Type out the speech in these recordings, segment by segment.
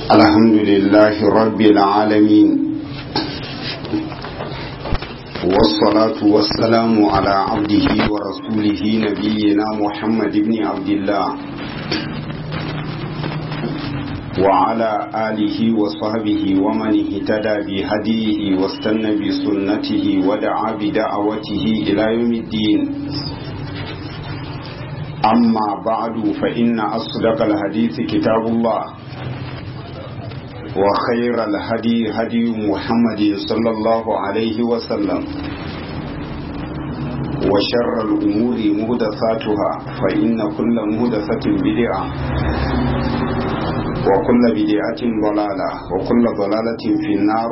الحمد لله رب العالمين والصلاة والسلام على عبده ورسوله نبينا محمد بن عبد الله وعلى آله وصحبه ومن اهتدى بهديه واستنى بسنته ودعا بدعوته إلى يوم الدين أما بعد فإن أصدق الحديث كتاب الله وخير الهدي هدي محمد صلى الله عليه وسلم وشر الأمور مهدثاتها فإن كل مهدثة بدعة وكل بدعة ضلالة وكل ضلالة في النار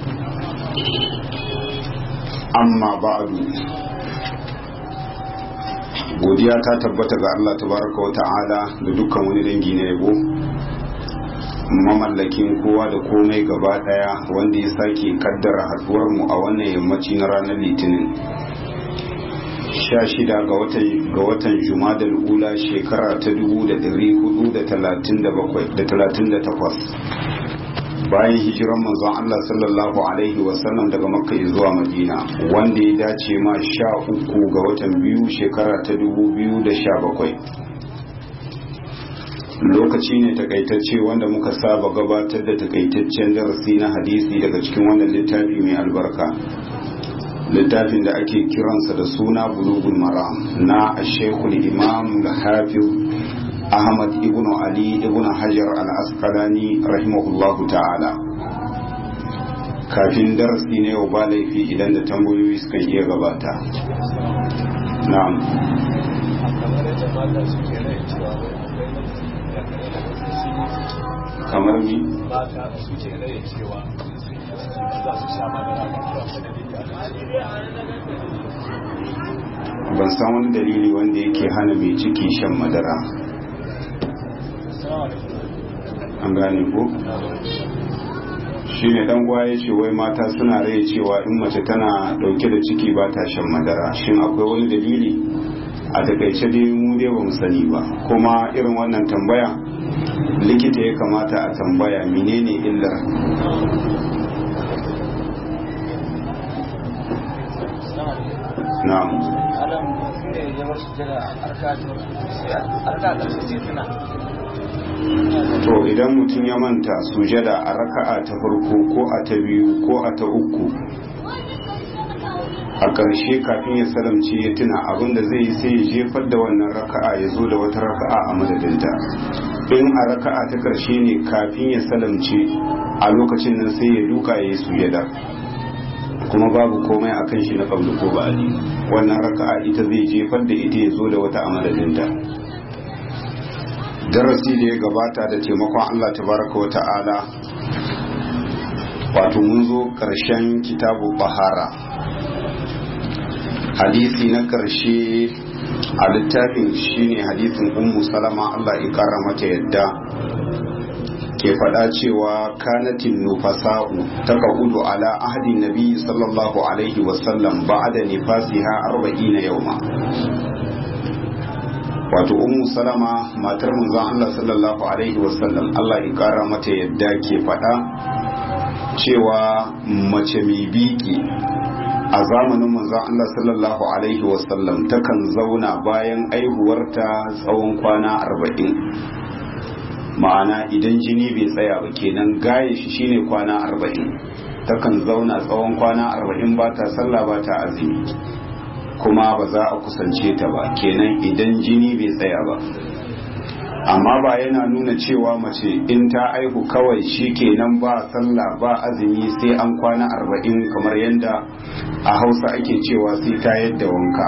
أما بعد godiya ta tabbata ga Allah tabaraka wa ta'ala da dukkan wani dangi na yabo mamallakin kowa da komai gaba daya wanda ya sake kaddara haduwar mu a wannan yammaci na ranar litinin 16 ga watan ga watan jumadal ula shekara ta 1438 bayan hijiran manzon Allah sallallahu alaihi wasallam daga makka zuwa madina wanda ya dace ma sha uku ga watan biyu shekara ta 2017 lokaci ne takaitacce wanda muka saba gabatar da takaitaccen darasi na hadisi daga cikin wannan littafi mai albarka littafin da ake kiransa da suna bulugul maram na shekul imam hafiz ahmad ibn ali ibn hajar al-asqalani rahimahullahu ta'ala kafin darasi ne yau ba laifi idan da tambayoyi suka iya gabata na'am kamar ni mata suke raya cewa za su sha madara ban san wani dalili wanda yake hana mai ciki shan madara an gane ko shi ne dan ya ce wai mata suna rai cewa in mace tana dauke da ciki ba ta shan madara shin akwai wani dalili a takaice dai mu dai ba mu sani ba kuma irin wannan tambaya likita ya kamata a tambaya menene illar na'am alam ne ya wasu jira arka da su tuna to idan mutum ya manta sujada a raka'a ta farko ko a ta biyu ko a ta uku a ƙarshe kafin ya salamce ya tuna abinda zai yi sai ya jefar da wannan raka'a ya zo da wata raka'a a madadinta in a raka'a ta ƙarshe ne kafin ya salamce a lokacin nan sai ya duka ya yi sujada kuma babu komai a kan shi na ƙablu ko ba'adi wannan raka'a ita zai jefar da ita ya zo da wata a madadinta darasi da ya gabata da taimakon Allah tabaraka wa ta'ala wato mun zo ƙarshen kitabu bahara hadisi na ƙarshe a littafin shine hadisin ummu salama Allah ya kara mata yadda ke faɗa cewa kanatin nufasa'u ta ƙa'udu ala ahadin nabi sallallahu alaihi wasallam ba'ada nifasiha arba'ina yauma wato ummu salama matar manzon Allah sallallahu alaihi wasallam Allah ya kara mata yadda ke faɗa cewa mace mai biki a zamanin manzon Allah sallallahu alaihi wasallam takan zauna bayan aihuwarta tsawon kwana arba'in ma'ana idan jini bai tsaya ba kenan gaye shi shine kwana arba'in takan zauna tsawon kwana arba'in ba ta sallah ba ta azumi kuma ba za a kusance ta ba kenan idan jini bai tsaya ba amma ba yana nuna cewa mace in ta aihu kawai shi kenan ba sallah ba azumi sai an kwana arba'in kamar yadda a hausa ake cewa sai ta yadda wanka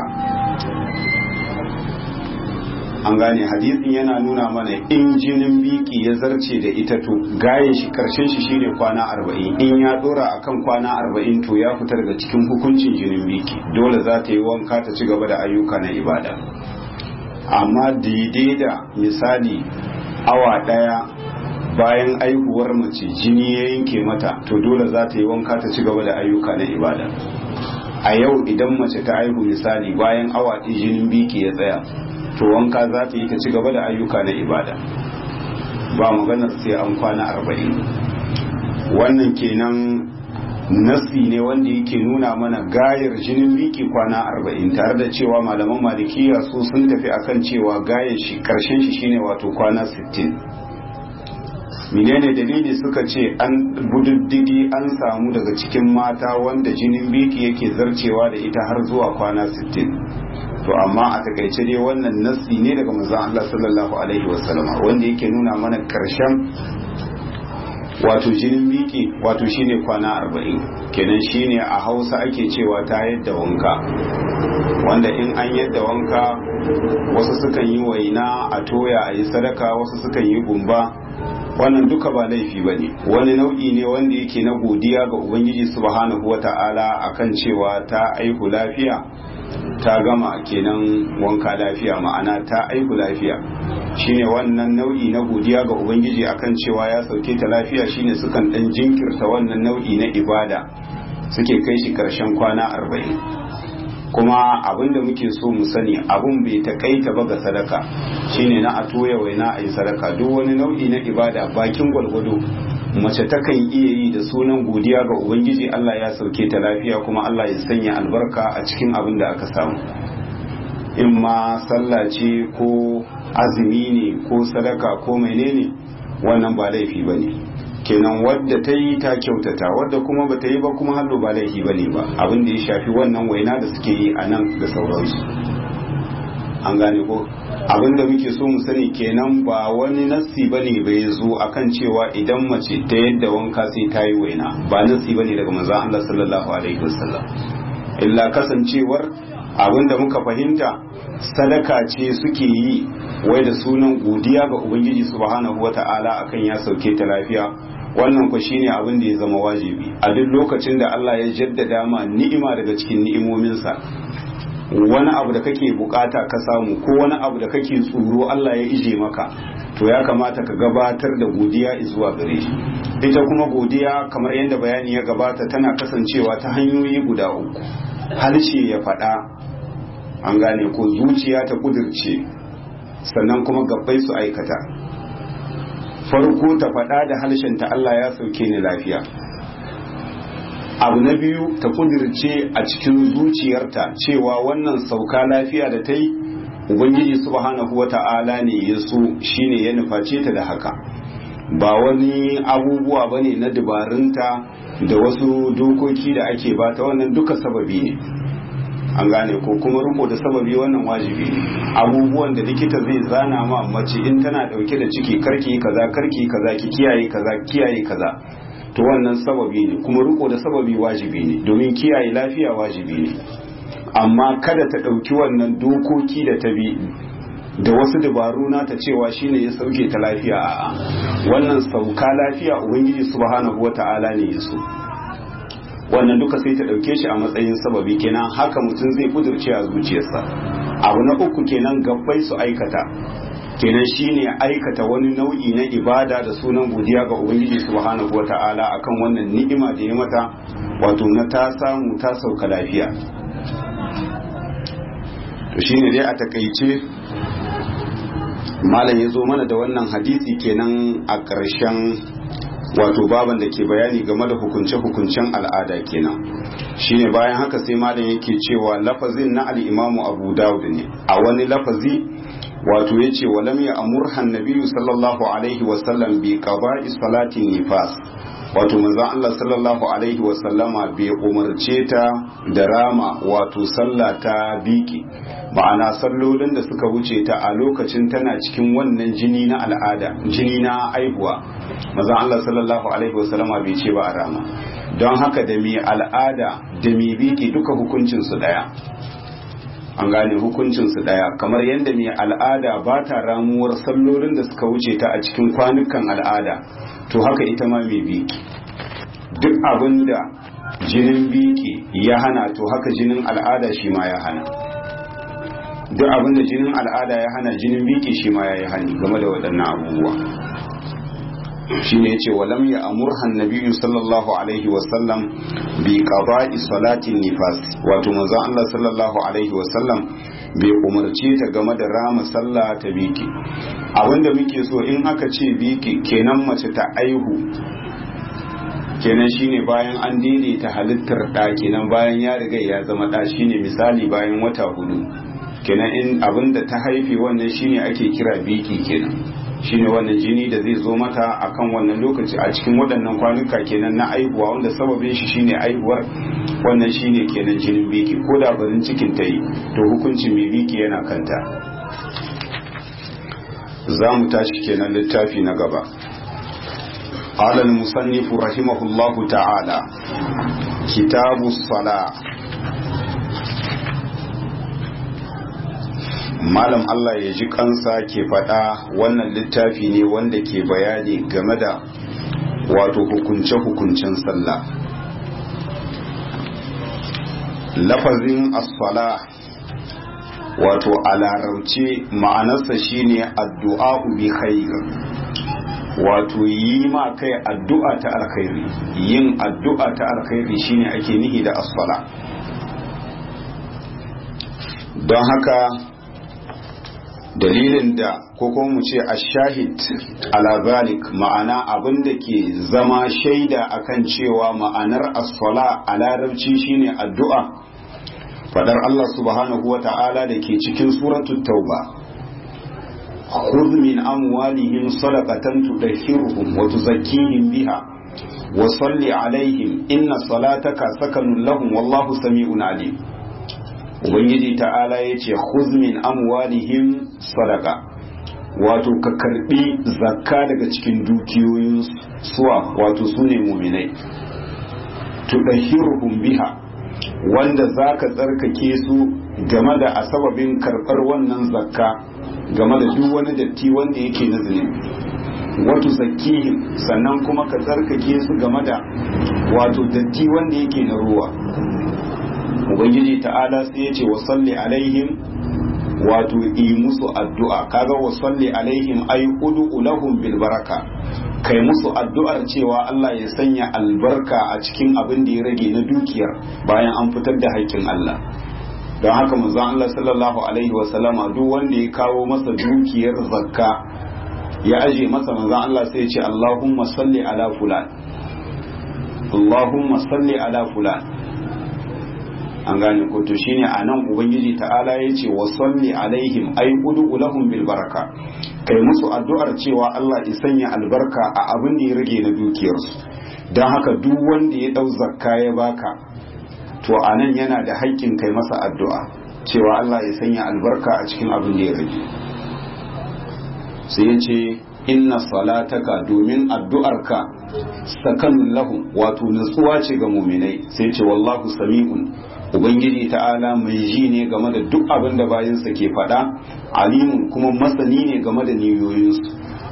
an gane hadisin yana nuna mana in jinin biki ya zarce da ita to gaye shi karshen shi shine kwana arba'in in ya dora akan kwana arba'in to ya fita daga cikin hukuncin jinin biki dole za ta yi wanka ta ci gaba da ayyuka na ibada amma daidai da misali awa daya bayan aihuwar mace jini ya yanke mata to dole za ta yi wanka ta ci gaba da ayyuka na ibada a yau idan mace ta aihu misali bayan awa jinin biki ya tsaya to wanka za ta yi ta ci gaba da ayyuka na ibada ba maganar sai an kwana arba'in wannan kenan nasi ne wanda yake nuna mana gayar jinin biki kwana arba'in tare da cewa malaman malikiya su sun tafi akan cewa gayar shi karshen shi shine wato kwana sittin. menene dalili suka ce an bududdigi an samu daga cikin mata wanda jinin biki yake zarcewa da ita har zuwa kwana 60 to amma a takaice dai wannan nassi ne daga manzon Allah sallallahu alaihi wasallama wanda yake nuna mana karshen wato jinin biki wato shine kwana 40 kenan shine a Hausa ake cewa ta yadda wanka wanda in an yadda wanka wasu sukan yi waina a toya a yi sadaka wasu sukan yi gumba wannan duka ba laifi ba ne wani nau'i ne wanda yake na godiya ga ubangiji subhanahu wa ta'ala akan cewa ta aihu lafiya ta gama kenan wanka lafiya ma'ana ta aihu lafiya shine wannan nau'i na godiya ga ubangiji akan cewa ya sauke ta lafiya shine sukan dan jinkirta wannan nau'i na ibada suke kai shi karshen kwana arba'in kuma abin da muke so mu sani abun bai takaita ba ga sadaka shine na a toya waina a yi sadaka duk wani nau'i na ibada bakin gwalgwado mace takan iya yi da sunan godiya ga ubangiji Allah ya sauke ta lafiya kuma Allah ya sanya albarka a cikin abin da aka samu in ma sallah ce ko azumi ne ko sadaka ko menene wannan ba laifi ba ne kenan wadda ta yi ta kyautata wadda kuma ba ta yi ba kuma hallo ba laifi ba ne ba abin da ya shafi wannan waina da suke yi a nan da sauransu an gane ko abin da muke so mu sani kenan ba wani nassi ba ne bai zo akan cewa idan mace ta yadda wanka sai ta yi waina ba nassi ba ne daga manzon Allah sallallahu alaihi wasallam illa kasancewar abin da muka fahimta sadaka ce suke yi wai da sunan godiya ga ubangiji subhanahu wata'ala akan ya sauke ta lafiya wannan ku shine abin da ya zama wajibi a duk lokacin da Allah ya jaddada ma ni'ima daga cikin ni'imominsa wani abu da kake bukata ka samu ko wani abu da kake tsoro Allah ya ije maka to ya kamata ka gabatar da godiya zuwa gare shi ita kuma godiya kamar yadda bayani ya gabata tana kasancewa ta hanyoyi guda uku harshe ya faɗa an gane ko zuciya ta kudirce sannan kuma gabbai su aikata farko ta faɗa da harshenta Allah ya sauke ni lafiya abu na biyu ta kudirce a cikin zuciyarta cewa wannan sauka lafiya da ta yi ubangiji subhanahu wata'ala ne ya so shine ya nuface ta da haka ba wani abubuwa bane na dabarunta da wasu dokoki da ake bata wannan duka sababi ne an gane ko kuma riko da sababi wannan wajibi ne abubuwan da likita zai zana ma mace in tana dauke da ciki karki kaza karki kaza ki kiyaye kaza kiyaye kaza to wannan sababi ne kuma riko da sababi wajibi ne domin kiyaye lafiya wajibi ne amma kada ta dauki wannan dokoki da ta bi da wasu dabaru na ta cewa shine ya sauke ta lafiya a'a wannan sauka lafiya ubangiji subhanahu wata'ala ne ya so wannan duka sai ta ɗauke shi a matsayin sababi kenan haka mutum zai kudurce a zuciyarsa abu na uku kenan gabbai su aikata kenan shine aikata wani nau'i na ibada da sunan godiya ga ubangiji subhanahu wata'ala akan wannan ni'ima da ya mata wato na ta samu ta sauka lafiya to shine dai a takaice malam ya zo mana da wannan hadisi kenan a ƙarshen wato baban da ke bayani game da hukunce-hukuncen al'ada kenan shine bayan haka sai malam yake cewa lafazin na al'imamu abu dawud ne a wani lafazi wato ya ce walam ya amurhan nabiyu sallallahu alaihi wasallam bi qada'i salatin nifas wato manzon Allah sallallahu alaihi wasallama bai umarce ta da rama wato sallah ta biki ma'ana sallolin da suka wuce ta a lokacin tana cikin wannan jini na al'ada jini na aihuwa manzon Allah sallallahu alaihi wasallama bai ce ba a rama don haka da mai al'ada da mai biki duka hukuncin su daya an gane hukuncin su daya kamar yadda mai al'ada ba ta ramuwar sallolin da suka wuce ta a cikin kwanukan al'ada to haka ita ma mai biki duk abin da jinin biki ya hana to haka jinin al'ada shi ma ya hana duk abin da jinin al'ada ya hana jinin biki shi ma ya yi hani game da waɗannan abubuwa shi ne ce walam ya amurhan nabiyu sallallahu alaihi wasallam bi qada'i salatin nifas wato manzon Allah sallallahu alaihi wasallam bai umarce ta game da rama sallah ta biki abinda muke so in aka ce biki kenan mace ta aihu kenan shine bayan an daidaita halittar ɗa kenan bayan ya riga ya zama ɗa shine misali bayan wata hudu kenan in abinda ta haife wannan shine ake kira biki kenan shine wannan jini da zai zo mata akan wannan lokaci a cikin waɗannan kwanuka kenan na aihuwa wanda sababin shi shine aihuwar wannan shine kenan jinin biki ko da barin cikin ta yi to hukuncin mai biki yana kanta za mu tashi kenan littafi na gaba قال المصنف رحمه الله تعالى كتاب الصلاة malam Allah ya ji kansa ke faɗa wannan littafi ne wanda ke bayani game da wato hukunce-hukuncen sallah lafazin as-sala wato a larabce ma'anarsa shine addu'a bi khair wato yi ma kai addu'a ta alkhairi yin addu'a ta alkhairi shine ake nihi da as-sala don haka dalilin da ko kuma mu ce ashahid ala zalik ma'ana abin da ke zama shaida akan cewa ma'anar as-sala a larabci shine addu'a fadar Allah subhanahu wa ta'ala da ke cikin suratul tauba خذ من أموالهم صدقة تطهرهم وتزكيهم بها وصل عليهم إن صلاتك سكن لهم والله سميع عليم ubangiji ta'ala ya ce min amwalihim sadaka wato ka karbi zakka daga cikin dukiyoyin suwa wato su ne muminai tudahhiruhum biha wanda zaka tsarkake su game da asababin karbar wannan zakka game da duk wani datti wanda yake na zunubi wato zakihim sannan kuma ka tsarkake su game da wato datti wanda yake na ruwa ubangiji ta'ala sai ya ce wa salli alaihim wato yi musu addu'a kaga wa salli alaihim ay ud'u lahum bil baraka kai musu addu'ar cewa Allah ya sanya albarka a cikin abin da ya rage na dukiyar bayan an fitar da haƙƙin Allah don haka manzon Allah sallallahu alaihi wa sallama duk wanda ya kawo masa dukiyar zakka ya aje masa manzon Allah sai ya ce Allahumma salli ala fulan Allahumma salli ala fulan an gane ko to shine anan ubangiji ta'ala ya ce wa salli alaihim ay ud'u lahum bil baraka kai musu addu'ar cewa Allah ya sanya albarka a abin da ya rage na dukiyarsu don haka duk wanda ya dau zakka ya baka to anan yana da haƙƙin kai masa addu'a cewa Allah ya sanya albarka a cikin abin da ya rage sai ya ce inna salataka domin addu'arka sakanun lahum wato nutsuwa ce ga muminai sai ce wallahu sami'un ubangiji ta'ala mai ji ne game da duk abin da bayansa ke faɗa alimun kuma masani ne game da niyoyinsu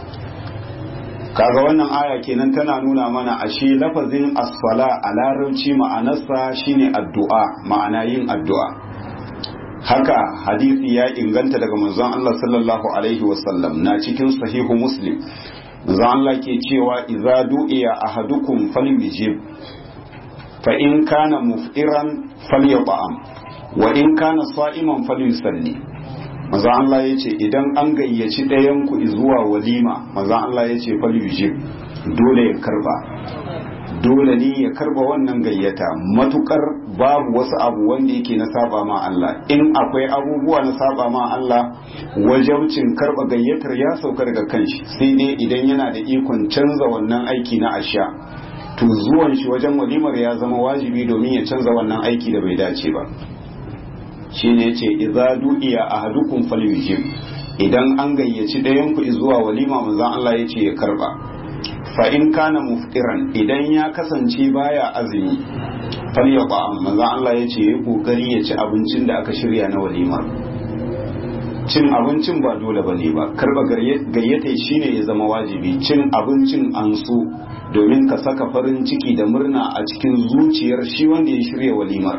kaga wannan aya kenan tana nuna mana ashe lafazin asfala a larabci ma'anarsa shine addu'a ma'ana yin addu'a haka hadisi ya inganta daga manzon Allah sallallahu alaihi wasallam na cikin sahihu muslim manzon Allah ke cewa idza du'iya ahadukum falyujib fa in kana muf'iran falyat'am wa in kana sa'iman falyusalli manzon Allah yace idan an gayyaci ɗayan ku zuwa walima manzon Allah yace falyujib dole ya karba dole ne ya karba wannan gayyata matukar babu wasu abu wanda yake na saba ma Allah in akwai abubuwa na saba ma Allah wajabcin karba gayyatar ya sauka daga kanshi sai dai idan yana da ikon canza wannan aiki na asha to zuwan shi wajen walimar ya zama wajibi domin ya canza wannan aiki da bai dace ba shine yace idza du'iya ahadukum falyujib idan an gayyaci ɗayan ku zuwa walima manzon Allah yace ya karba fa in kana muftiran idan ya kasance baya azumi fal ya ba manzo Allah ya ce ya kokari ya ci abincin da aka shirya na walima cin abincin ba dole bane ba karba gayyata shine ya zama wajibi cin abincin an so domin ka saka farin ciki da murna a cikin zuciyar shi wanda ya shirya walimar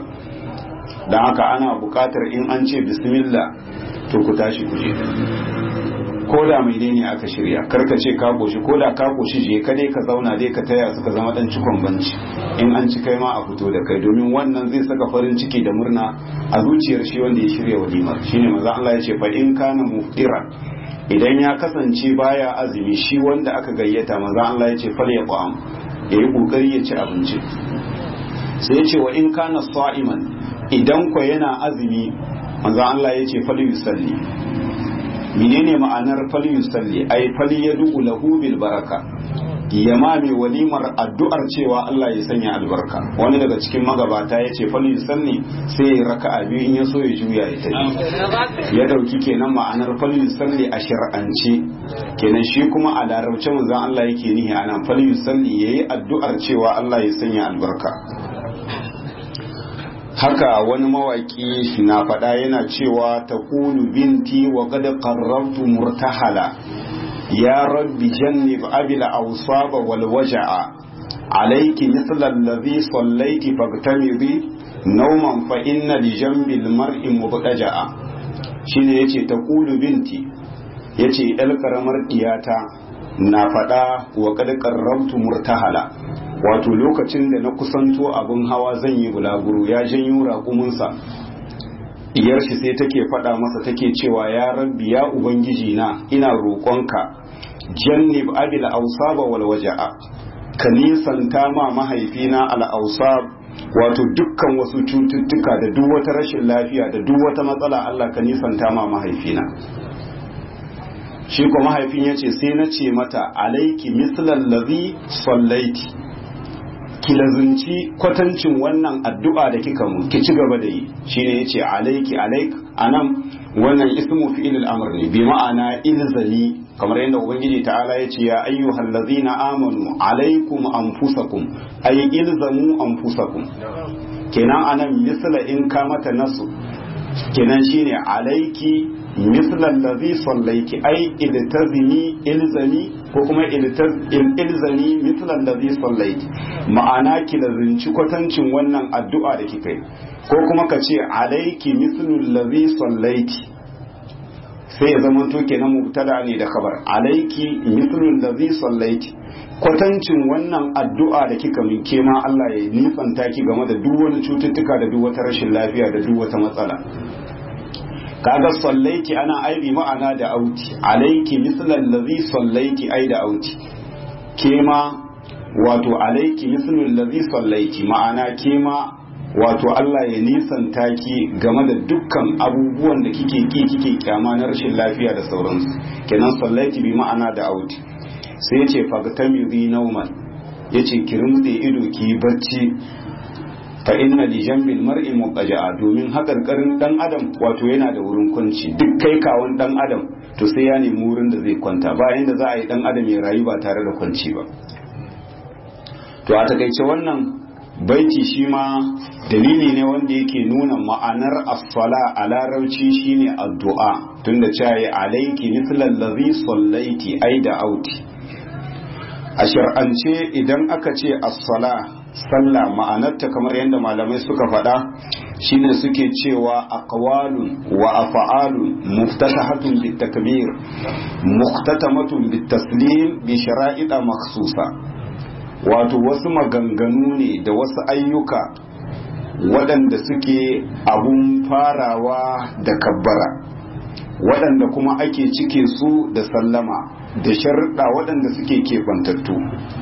don haka ana buƙatar in an ce bismillah to ku tashi ku je ko da mai ne aka shirya karka ce ka koshi ko da ka koshi je ka dai ka zauna dai ka taya suka zama dan cikon banci in an ci kai ma a fito da kai domin wannan zai saka farin ciki da murna a zuciyar shi wanda ya shirya walimar shine maza Allah ya ce fa in kana muftira idan ya kasance baya azumi shi wanda aka gayyata maza Allah ya ce fal ya qam ya yi kokari ya ci abinci sai ya ce wa in kana sa'iman idan ko yana azumi maza Allah ya ce fal yusalli menene ma'anar fal yusalli ay fal yad'u lahu bil baraka ya ma mai walimar addu'ar cewa Allah ya sanya albarka wani daga cikin magabata ya ce fal yusalli sai ya raka'a biyu in ya so ya juya ya tafi ya dauki kenan ma'anar fal yusalli a shar'ance kenan shi kuma a larabce manzon Allah yake nihi anan fal yusalli yayi addu'ar cewa Allah ya sanya albarka haka wani mawaki na faɗa yana cewa ta kulu binti wa qad qarrabtu murtahala ya rabbi jannib abil awsaba wal waja'a alayki mithla alladhi sallayti fagtamidi nawman fa inna li jambi al mar'i mubtaja'a shine yace ta kulu binti yace yar karamar diyata na faɗa wa qad qarrabtu murtahala wato lokacin da na kusanto abin hawa zan yi bulaguro ya janyo raƙuminsa iyar shi sai take faɗa masa take cewa ya rabbi ya ubangiji na ina roƙonka jannib abil ausaba wal waja'a ka nisanta ma mahaifina al ausab wato dukkan wasu cututtuka da duk wata rashin lafiya da duk wata matsala Allah ka nisanta ma mahaifina shi ko mahaifin yace sai na ce mata alaiki mislal ladhi sallaiti ki lazunci kwatancin wannan addu'a da kika mu ki ci gaba da yi shine yace alayki alayk anan wannan ismu fi'il al-amr ne bi ma'ana ilzali kamar yadda ubangiji ta'ala yace ya ayyuhal ladzina amanu alaykum anfusakum ay ilzamu anfusakum kenan anan misla in ka mata nasu kenan shine alayki misla allazi sallaiki ay iltazimi ilzami ko kuma ilzami mislan da zai sallaiti ma'ana ki lazinci kwatancin wannan addu'a da kika yi ko kuma ka ce alaiki mislul ladhi sallaiti sai ya zama to kenan mubtada ne da kabar alaiki mislul ladhi sallaiti kwatancin wannan addu'a da kika min ke ma Allah ya nisanta ki game da duk wani cututtuka da duk wata rashin lafiya da duk wata matsala kaga sallaiki ana aibi ma'ana da auti alaiki mislan ladhi sallaiki ai da auti kema wato alaiki mislul ladhi sallaiki ma'ana kema wato Allah ya nisanta ki game da dukkan abubuwan da kike ki kike kyama na rashin lafiya da sauransu kenan sallaiki bi ma'ana da auti sai ya ce fagtamiri nauman yace ki rumtse ido ki bacci fa inna li jambil mar'i muqaja'a domin hakarkarin dan adam wato yana da wurin kwanci duk kai kawon dan adam to sai ya nemi wurin da zai kwanta bayan da za a yi dan adam ya rayu ba tare da kwanci ba to a takaice wannan baiti shi ma dalili ne wanda yake nuna ma'anar as-sala a larabci shine addu'a tunda cayi alayki mithla allazi sallaiti ai da auti a shar'ance idan aka ce as-sala sallah ma'anarta kamar yadda malamai suka faɗa shine suke cewa aqwalun wa af'alun muftatahatun bitakbir muhtatamatun bitaslim bi shara'ida makhsusa wato wasu maganganu ne da wasu ayyuka waɗanda suke abun farawa da kabbara waɗanda kuma ake cike su da sallama da sharuɗa waɗanda suke keɓantattu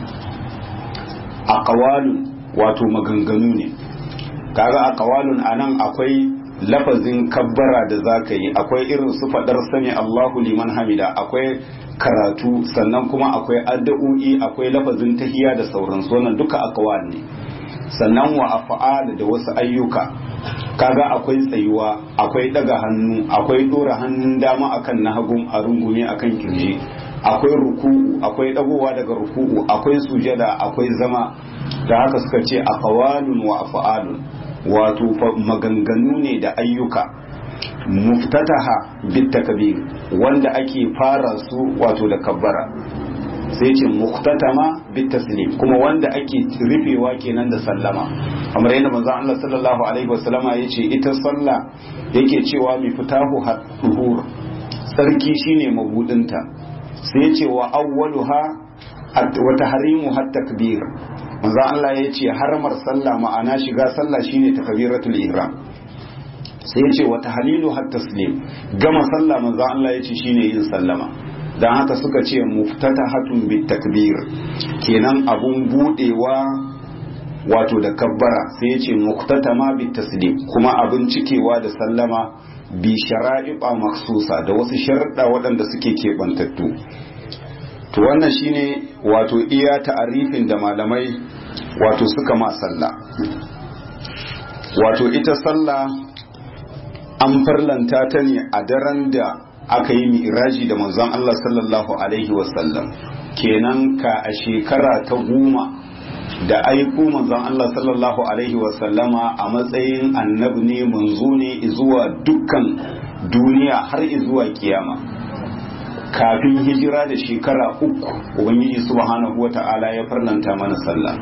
aqwalun wato maganganu ne kaga aqwalun anan akwai lafazin kabbara da zaka yi akwai irin su fadar sami Allahu liman hamida akwai karatu sannan kuma akwai addu'o'i akwai lafazin tahiyya da sauransu wannan duka aqwal ne sannan wa af'al da wasu ayyuka kaga akwai tsayuwa akwai daga hannu akwai dora hannun dama akan na hagun a rungume akan kirji akwai ruku'u akwai dagowa daga ruku'u akwai sujada akwai zama da haka suka ce aqwalun wa af'alun wato maganganu ne da ayyuka muftataha bit takbir wanda ake fara su wato da kabbara sai ce muktatama bit taslim kuma wanda ake rufewa kenan da sallama kamar yadda manzon Allah sallallahu alaihi wasallama yace ita sallah yake cewa mi fitahu haduhur tsarki shine mabudinta sai ce wa awwaluha wa tahrimu hat takbir manzo Allah ya ce harmar sallah ma'ana shiga sallah shine takbiratul ihram sai ce wa tahlilu hat taslim gama sallah manzo Allah ya ce shine yin sallama dan haka suka ce muftatahatun bit takbir kenan abun budewa wato da kabbara sai ya ce muktatama bit taslim kuma abin cikewa da sallama bi shara'iqa maksusa da wasu sharuɗa waɗanda suke keɓantattu to wannan shine wato iya ta'arifin da malamai wato suka ma sallah wato ita sallah an farlanta ta ne a daren da aka yi mi'raji da manzon Allah sallallahu alaihi wasallam kenan ka a shekara ta goma da aiko manzon Allah sallallahu alaihi wasallama a matsayin annabi ne manzo ne zuwa dukkan duniya har zuwa kiyama kafin hijira da shekara uku ubangiji subhanahu wata'ala ya farlanta mana sallah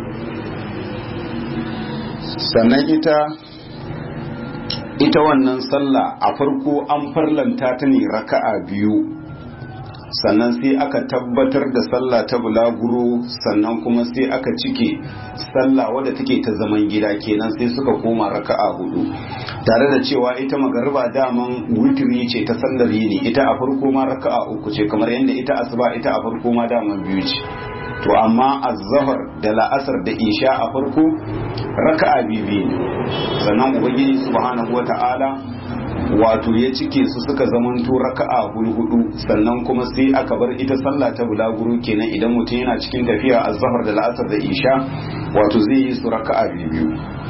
sannan ita ita wannan sallah a farko an farlanta ta ne raka'a biyu sannan sai aka tabbatar da sallah ta bulaguro sannan kuma sai aka cike sallah wadda take ta zaman gida kenan sai suka koma raka'a hudu tare da cewa ita magariba daman witiri ce ta sallar yini ita a farko ma raka'a uku ce kamar yadda ita asuba ita a farko ma daman biyu ce to amma azzahar da la'asar da isha a farko raka'a biyu ne sannan ubangiji subhanahu wata'ala wato ya cike su suka zamanto raka'a hudu sannan kuma sai aka bar ita sallah ta bulaguro kenan idan mutum yana cikin tafiya azzahar da la'asar da isha wato zai yi su raka'a biyu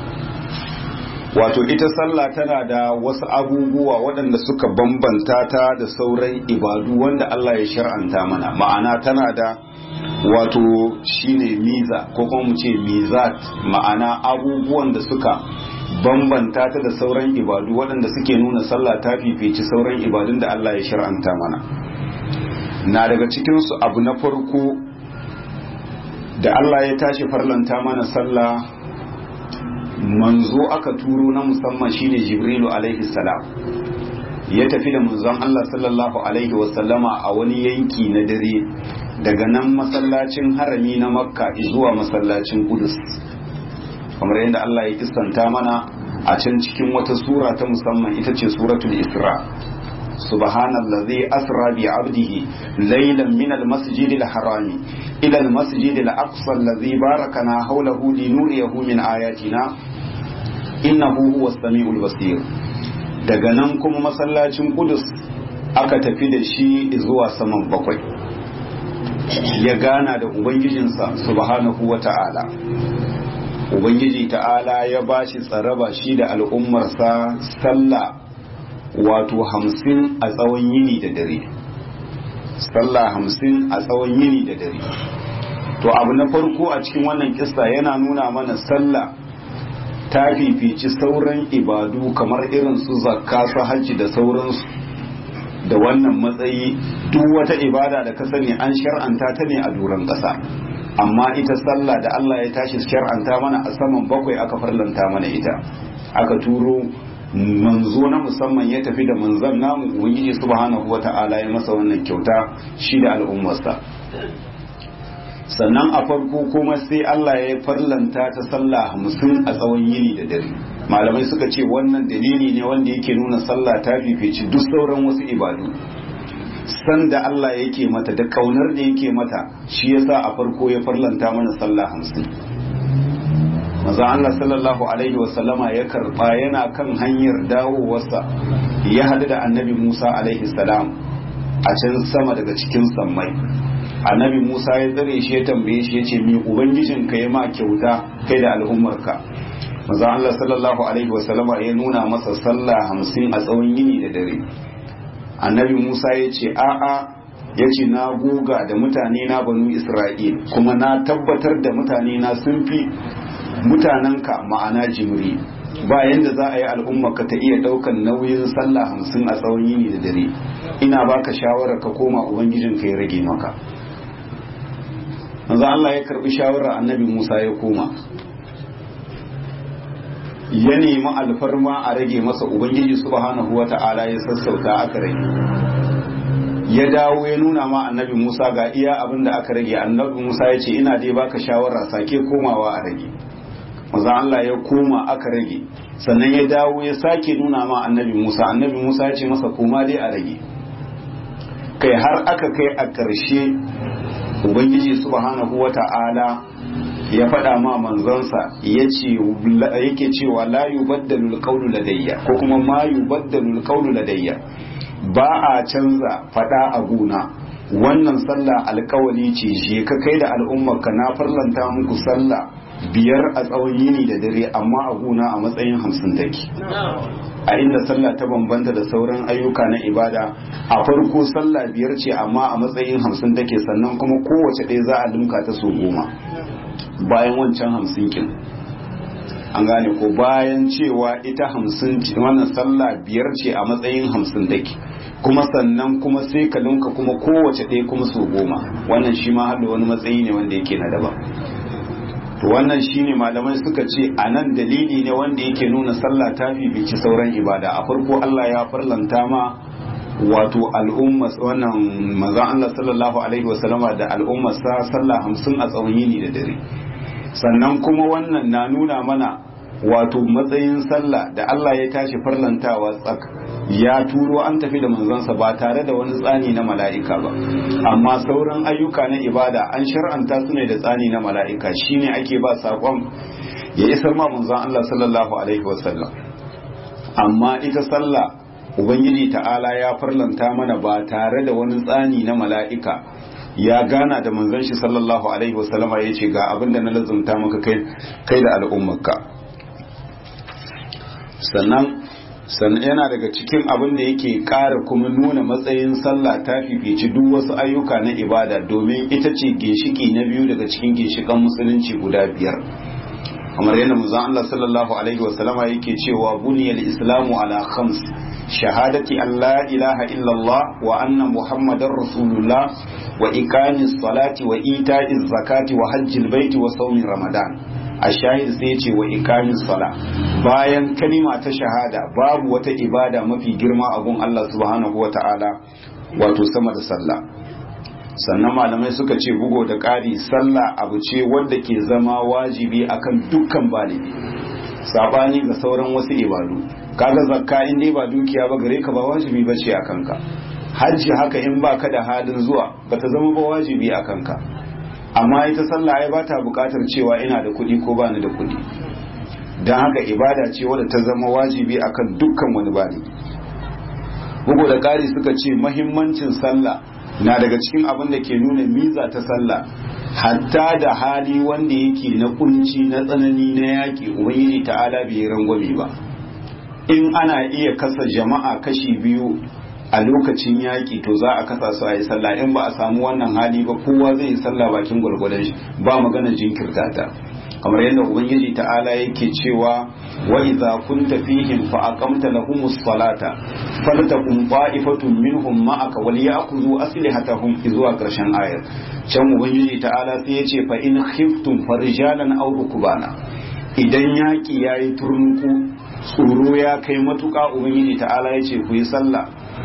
wato ita sallah tana da wasu abubuwa waɗanda suka bambanta ta da sauran ibadu wanda Allah ya shar'anta mana ma'ana tana da wato shine miza ko kuma mu ce mizat ma'ana abubuwan da suka bambanta ta da sauran ibadu waɗanda suke nuna sallah ta fifici sauran ibadun da Allah ya shar'anta mana na daga cikinsu abu na farko da Allah ya tashi farlanta mana sallah manzo aka turo na musamman shine jibrilu alaihi salam ya tafi da manzon Allah sallallahu alaihi wasallama a wani yanki na dare daga nan masallacin harami na makka zuwa masallacin kudus kamar yadda Allah ya kistanta mana a can cikin wata sura ta musamman ita ce suratul isra subhanallazi asra bi abdihi laylan min almasjid alharami ila almasjid alaqsa allazi barakana hawlahu linuriyahu min ayatina innahu huwas samiul basir daga nan kuma masallacin kudus aka tafi da shi zuwa saman bakwai ya gana da ubangijinsa subhanahu wata'ala ubangiji ta'ala ya bashi tsaraba shi da al'ummarsa sallah wato hamsin a tsawon yini da dare sallah hamsin a tsawon yini da dare to abu na farko a cikin wannan kissa yana nuna mana sallah ta fifici sauran ibadu kamar irin su zakka su hajji da sauransu da wannan matsayi duk wata ibada da ka sani an shar'anta ta ne a duran ƙasa amma ita sallah da Allah ya tashi shar'anta mana a saman bakwai aka farlanta mana ita aka turo manzo na musamman ya tafi da manzan namu ubangiji subhanahu wata'ala ya masa wannan kyauta shi da al'ummarsa sannan a farko kuma sai Allah ya farlanta ta sallah hamsin a tsawon yini da dare malamai suka ce wannan dalili ne wanda yake nuna sallah ta fifici duk sauran wasu ibadu san da Allah yake mata da kaunar da yake mata shi yasa a farko ya farlanta mana sallah hamsin maza Allah sallallahu alaihi wasallama ya karba yana kan hanyar dawowarsa ya hadu da annabi Musa alaihi salam a can sama daga cikin sammai annabi Musa ya tsare shi ya tambaye shi ya ce mi ubangijin ka ya ma kyauta kai da al'ummarka maza Allah sallallahu alaihi wasallama ya nuna masa sallah hamsin a tsawon yini da dare annabi Musa ya ce a'a ya ce na goga da mutane na banu Isra'il kuma na tabbatar da mutane na sun fi mutanenka ma'ana jimri ba yanda za a yi al'ummarka ta iya daukan nauyin sallah hamsin a tsawon yini da dare ina baka shawarar ka koma ubangijinka ya rage maka manzo Allah ya karbi shawarar annabi Musa ya koma ya nemi alfarma a rage masa ubangiji subhanahu wata'ala ya sassauta aka rage ya dawo ya nuna ma annabi Musa ga iya abin da aka rage annabi Musa ya ce ina dai baka shawara sake komawa a rage maza Allah ya koma aka rage sannan ya dawo ya sake nuna ma annabi Musa annabi Musa ya ce masa koma dai a rage kai har aka kai a ƙarshe ubangiji subhanahu wata'ala ya faɗa ma manzansa yake cewa la yubaddalu alqawlu ladayya ko kuma ma yubaddalu alqawlu ladayya ba a canza faɗa a guna wannan sallah alkawali ce je ka kai da al'ummarka na farlanta muku sallah biyar a tsawon yini da dare amma a guna a matsayin hamsin take a inda sallah ta bambanta da sauran ayyuka na ibada a farko sallah biyar ce amma a matsayin hamsin take sannan kuma kowace ɗaya za a limka ta so goma bayan wancan hamsin kin an gane ko bayan cewa ita hamsin wannan sallah biyar ce a matsayin hamsin take kuma sannan kuma sai ka linka kuma kowace ɗaya kuma so goma wannan shi ma da wani matsayi ne wanda yake na daban to wannan shine malamai suka ce a nan dalili ne wanda yake nuna sallah ta bibici sauran ibada a farko Allah ya farlanta ma wato al'umma wannan manzon Allah sallallahu alaihi wasallama da al'ummar sa sallah hamsin a tsawon yini da dare sannan kuma wannan na nuna mana wato matsayin sallah da Allah ya tashi farlantawa tsak ya turo an tafi da manzansa ba tare da wani tsani na mala'ika ba amma sauran ayyuka na ibada an shar'anta su ne da tsani na mala'ika shine ake ba saƙon ya isar ma manzon Allah sallallahu alaihi wasallam amma ita sallah ubangiji ta'ala ya farlanta mana ba tare da wani tsani na mala'ika ya gana da manzon shi sallallahu alaihi wasallama ya ce ga abin da na lazumta maka kai da al'ummarka sannan sannan yana daga cikin abin da yake ƙara kuma nuna matsayin sallah ta fifici duk wasu ayyuka na ibada domin ita ce ginshiki na biyu daga cikin ginshikan musulunci guda biyar kamar yadda manzon Allah sallallahu alaihi wasallama yake cewa buniyal islamu ala khams shahadati an la ilaha illallah wa anna muhammadar rasulullah wa iqamis salati wa ita'iz zakati wa hajjil baiti wa sawmi ramadan ashahid sai ce wa ikamin sala bayan kalima ta shahada babu wata ibada mafi girma a gun Allah subhanahu wa ta'ala wato sama da sallah sannan malamai suka ce bugo da ƙari sallah abu ce wadda ke zama wajibi akan dukkan balibi sabani ga sauran wasu ibadu kaga zakka in dai ba dukiya ba gare ka ba wajibi ba ce a kanka hajji haka in ba ka da halin zuwa bata zama ba wajibi a kanka amma ita sallah ai bata bukatar cewa ina da kuɗi ko bani da kuɗi don haka ibada ce wadda ta zama wajibi akan dukkan wani bani bugu da ƙari suka ce mahimmancin sallah na daga cikin abin da ke nuna miza ta sallah hatta da hali wanda yake na kunci na tsanani na yaƙi ubangiji ta'ala bai rangwame ba in ana iya kasa jama'a kashi biyu a lokacin yaƙi to za a kasa su a yi sallah in ba a samu wannan hali ba kowa zai yi sallah bakin gwargwadon shi ba magana jinkirta ta kamar yadda ubangiji ta'ala yake cewa wa idza kunta fihim fa aqamta lahumus salata faltakum qa'ifatun minhum ma'aka wal ya'khudhu aslihatahum zuwa karshen ayar can ubangiji ta'ala sai yace fa in khiftum farijalan aw rukbana idan yaƙi yayi turnuku tsoro ya kai matuƙa ubangiji ta'ala yace ku yi sallah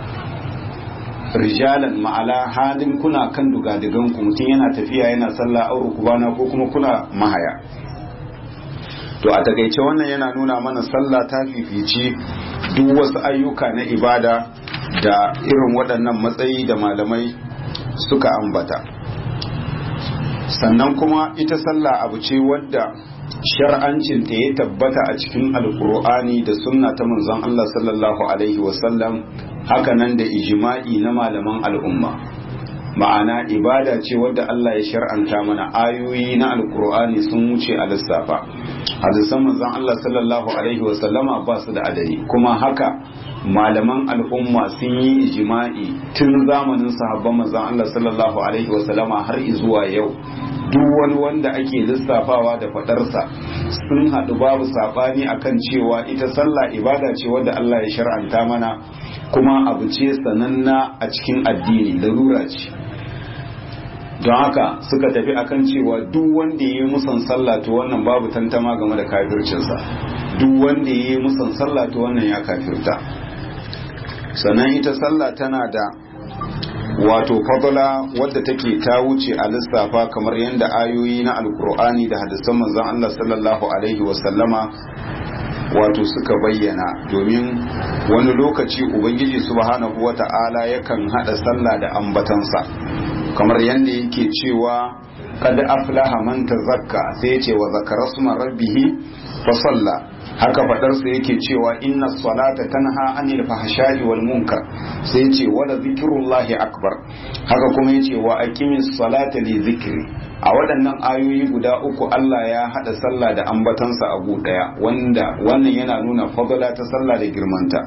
rijalan ma'ala halin kuna kan dugadigan ku mutum yana tafiya yana sallah aure kubana ko kuma kuna mahaya to a takaice wannan yana nuna mana sallah ta fifici duk wasu ayyuka na ibada da irin waɗannan matsayi da malamai suka ambata sannan kuma ita sallah abu ce wadda shar'ancin ta ya tabbata a cikin alkur'ani da sunna ta manzon Allah sallallahu alaihi wasallam hakanan da ijma'i na malaman al'umma ma'ana ibada ce wadda Allah ya shar'anta mana ayoyi na alkur'ani sun wuce a lissafa hadisan manzon Allah sallallahu alaihi wasallama ba su da adadi kuma haka malaman al'umma sun yi ijma'i tun zamanin sahabban manzon Allah sallallahu alaihi wasallama har zuwa yau duk wani wanda ake lissafawa da fadarsa sun haɗu babu saɓani akan cewa ita sallah ibada ce wadda Allah ya shar'anta mana kuma abu ce sananna a cikin addini larura ce don haka suka tafi akan cewa duk wanda ya yi musan sallah to wannan babu tantama game da kafircinsa duk wanda ya yi musan sallah to wannan ya kafirta sannan ita sallah tana da wato fadla wadda take ta wuce a lissafa kamar yadda ayoyi na alkur'ani da hadisan manzon Allah sallallahu alaihi wasallama wato suka bayyana domin wani lokaci ubangiji subhanahu wata'ala yakan hada sallah da ambatansa kamar yadda yake cewa kada aflaha man tazakka sai ya ce wa zakara suma rabbihi fa salla haka fadarsa yake cewa inna salata tanha anil fahsha'i wal munkar sai ya ce wala zikrullahi akbar haka kuma ya ce wa aqimis salata li zikri a waɗannan ayoyi guda uku Allah ya haɗa sallah da ambatansa a ɗaya wanda wannan yana nuna fadala ta sallah da girmanta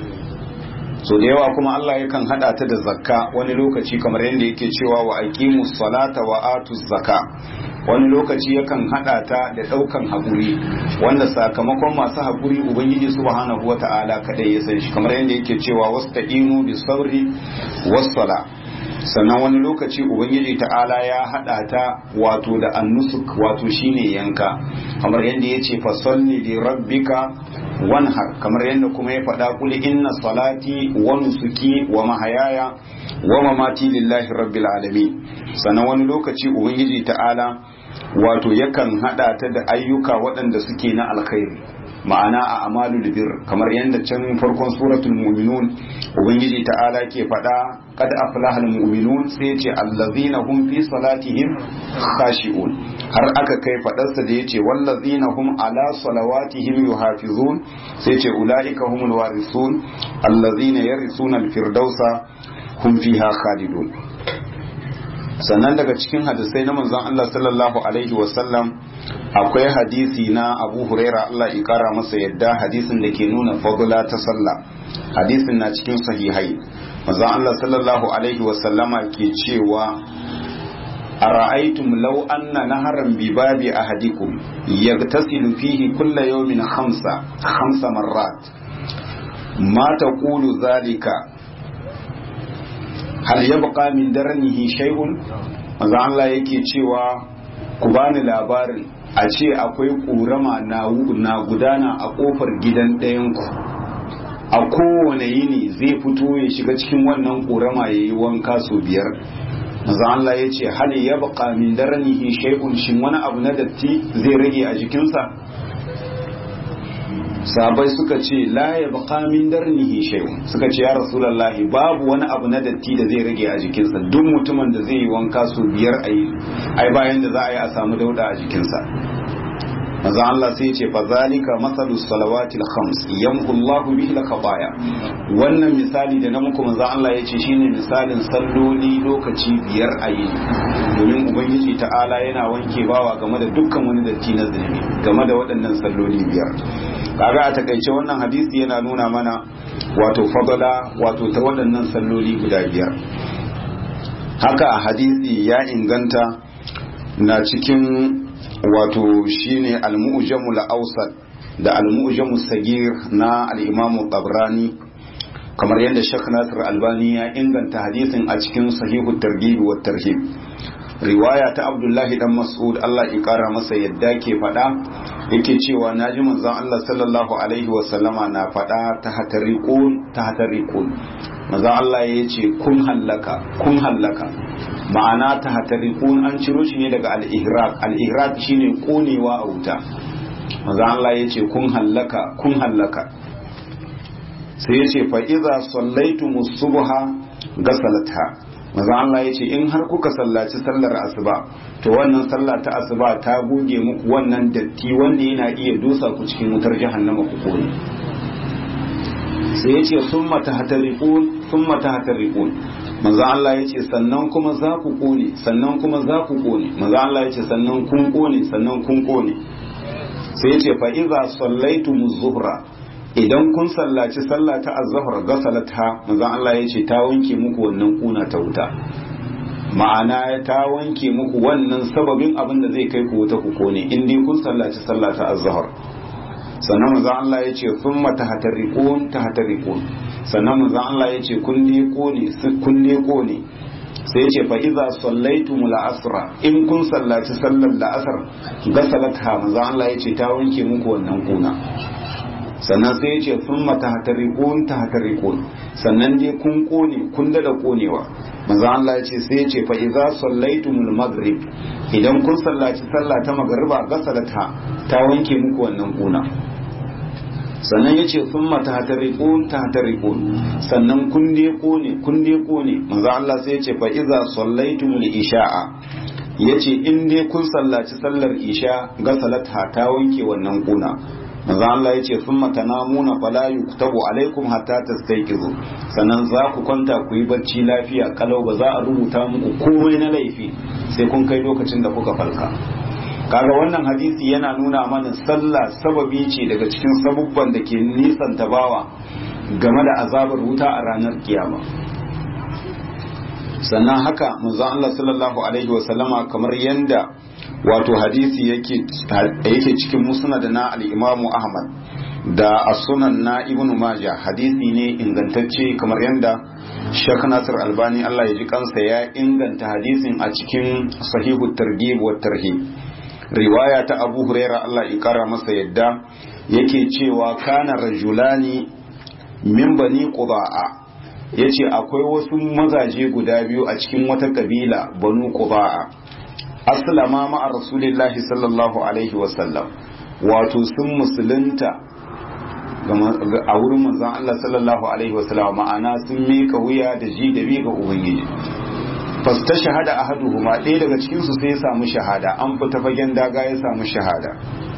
so da yawa kuma Allah yakan haɗa ta da zakka wani lokaci kamar yadda yake cewa wa aqimus salata wa atuz zakka wani lokaci yakan haɗa ta da ɗaukan haƙuri wanda sakamakon masu haƙuri ubangiji subhanahu wata'ala kadai ya san shi kamar yadda yake cewa wastaqinu bis sabri was sala sannan wani lokaci ubangiji ta'ala ya hada ta wato da annusuk wato shine yanka kamar yadda ya ce fasalli li rabbika wanhar kamar yadda kuma ya faɗa kul inna salati wa nusuki wa mahayaya wa mamati lillahi rabbil alamin sannan wani lokaci ubangiji ta'ala wato yakan hada ta da ayyuka waɗanda suke na alkhairi ma'ana a amalul bir kamar yadda can farkon suratul mu'minun ubangiji ta'ala ke faɗa kad aflahal mu'minun sai ce allazina hum fi salatihim khashi'un har aka kai faɗarsa da yace wallazina hum ala salawatihim yuhafizun sai ce ulaika humul warisun allazina yarisuna alfirdausa hum fiha khalidun sannan daga cikin hadisai na manzon Allah sallallahu alaihi wasallam akwai hadisi na Abu Huraira Allah ya kara masa yadda hadisin da ke nuna fadla ta sallah hadisin na cikin sahihai manzon Allah sallallahu alaihi wasallama ke cewa أرأيتم لو أن نهرا بباب أحدكم يغتسل فيه كل يوم خمسة خمس مرات ما تقول ذلك hal yabqa min darnihi shay'un manzo Allah yake cewa ku bani labarin a ce akwai ƙorama na gudana a ƙofar gidan ɗayanku a kowane yini zai fito ya shiga cikin wannan ƙorama ya yi wanka sau biyar manzo Allah ya ce hal yabqa min darnihi shay'un shin wani abu na datti zai rage a jikinsa sabai suka ce la ya baka min darnihi shay'un suka ce ya rasulullahi babu wani abu na datti da zai rage a jikinsa duk mutumin da zai yi wanka su biyar a yi ai bayan da za a yi a samu dauda a jikinsa maza Allah sai ce fa zalika masalu salawatil khams yamhu Allahu bihi al-khataya wannan misali da na muku maza Allah ya ce shine misalin salloli lokaci biyar a yi domin ubangiji ta'ala yana wanke bawa game da dukkan wani datti na zunubi game da waɗannan salloli biyar kaga a takaice wannan hadisi yana nuna mana wato fadala wato ta waɗannan salloli guda biyar haka a hadisi ya inganta na cikin wato shine al-mu'jamu al-awsat da al-mu'jamu sagir na al-imam tabrani kamar yadda Sheikh Nasir Albani ya inganta hadisin a cikin sahihu targhib wa tarhib riwaya ta Abdullahi dan Mas'ud Allah ya kara masa yadda ke faɗa yake cewa naji manzon Allah sallallahu alaihi wa sallama na faɗa ta hatariqun ta hatariqun manzon Allah ya ce kun hallaka kun hallaka ma'ana ta hatariqun an ciro shi ne daga al-ihraq al-ihraq shine konewa a wuta manzon Allah ya ce kun hallaka kun hallaka sai ya ce fa iza sallaitu subha gasalatha maza Allah ya ce in har kuka sallaci sallar asuba to wannan sallah ta asuba ta goge muku wannan datti wanda yana iya dosa ku cikin wutar jahannama ku kone sai ya ce summa tahtariqun summa tahtariqun maza Allah ya ce sannan kuma za ku kone sannan kuma za ku kone maza Allah ya ce sannan kun kone sannan kun kone sai ya ce fa iza sallaitumuz zuhra idan kun sallaci sallah ta azhar gasalata manzon Allah ya ce ta wanke muku wannan kuna ta wuta ma'ana ta wanke muku wannan sababin abin da zai kai ku wuta ku kone in dai kun sallaci sallah ta azhar sannan manzon Allah ya ce thumma tahtariqun tahtariqun sannan manzon Allah ya ce kun ne kone kun ne kone sai ya ce fa iza sallaitumul asra in kun sallaci sallar la'asar gasalata manzon Allah ya ce ta wanke muku wannan kuna sannan sai ya ce sun mata hatarikun ta hatarikun sannan dai kun kone kun da konewa manzo Allah ya ce sai ya ce fa idza sallaitumul maghrib idan kun sallaci sallah ta magriba gasalata ta wanke muku wannan kuna sannan ya ce sun mata hatarikun ta hatarikun sannan kun dai kone kun dai kone manzo Allah sai ya ce fa idza sallaitumul isha'a ya ce in dai kun sallaci sallar isha gasalata ta wanke wannan kuna manzo Allah ya ce sun matanamuna fala yuktabu alaikum hatta tastayqizu sannan za ku kwanta ku yi barci lafiya kalau ba za a rubuta muku komai na laifi sai kun kai lokacin da kuka falka kaga wannan hadisi yana nuna mana sallah sababi ce daga cikin sabubban da ke nisan tabawa game da azabar wuta a ranar kiyama sannan haka manzo Allah sallallahu alaihi wa sallama kamar yanda wato hadisi yake yake cikin musnad na al-Imam Ahmad da as-sunan na Ibn Majah hadisi ne ingantacce kamar yanda Sheikh Nasir Albani Allah ya ji kansa ya inganta hadisin a cikin sahihu targhib wa tarhib riwaya ta Abu Huraira Allah ya kara masa yadda yake cewa kana rajulani min bani qudaa ya ce akwai wasu mazaje guda biyu a cikin wata kabila banu quba'a aslama ma'a rasulillahi sallallahu alaihi wasallam wato sun musulunta a wurin manzon Allah sallallahu alaihi wasallam ma'ana sun mika wuya da ji da bi ga ubangiji fasta shahada ahaduhuma ɗaya daga cikin su sai ya samu shahada an fita fagen daga ya samu shahada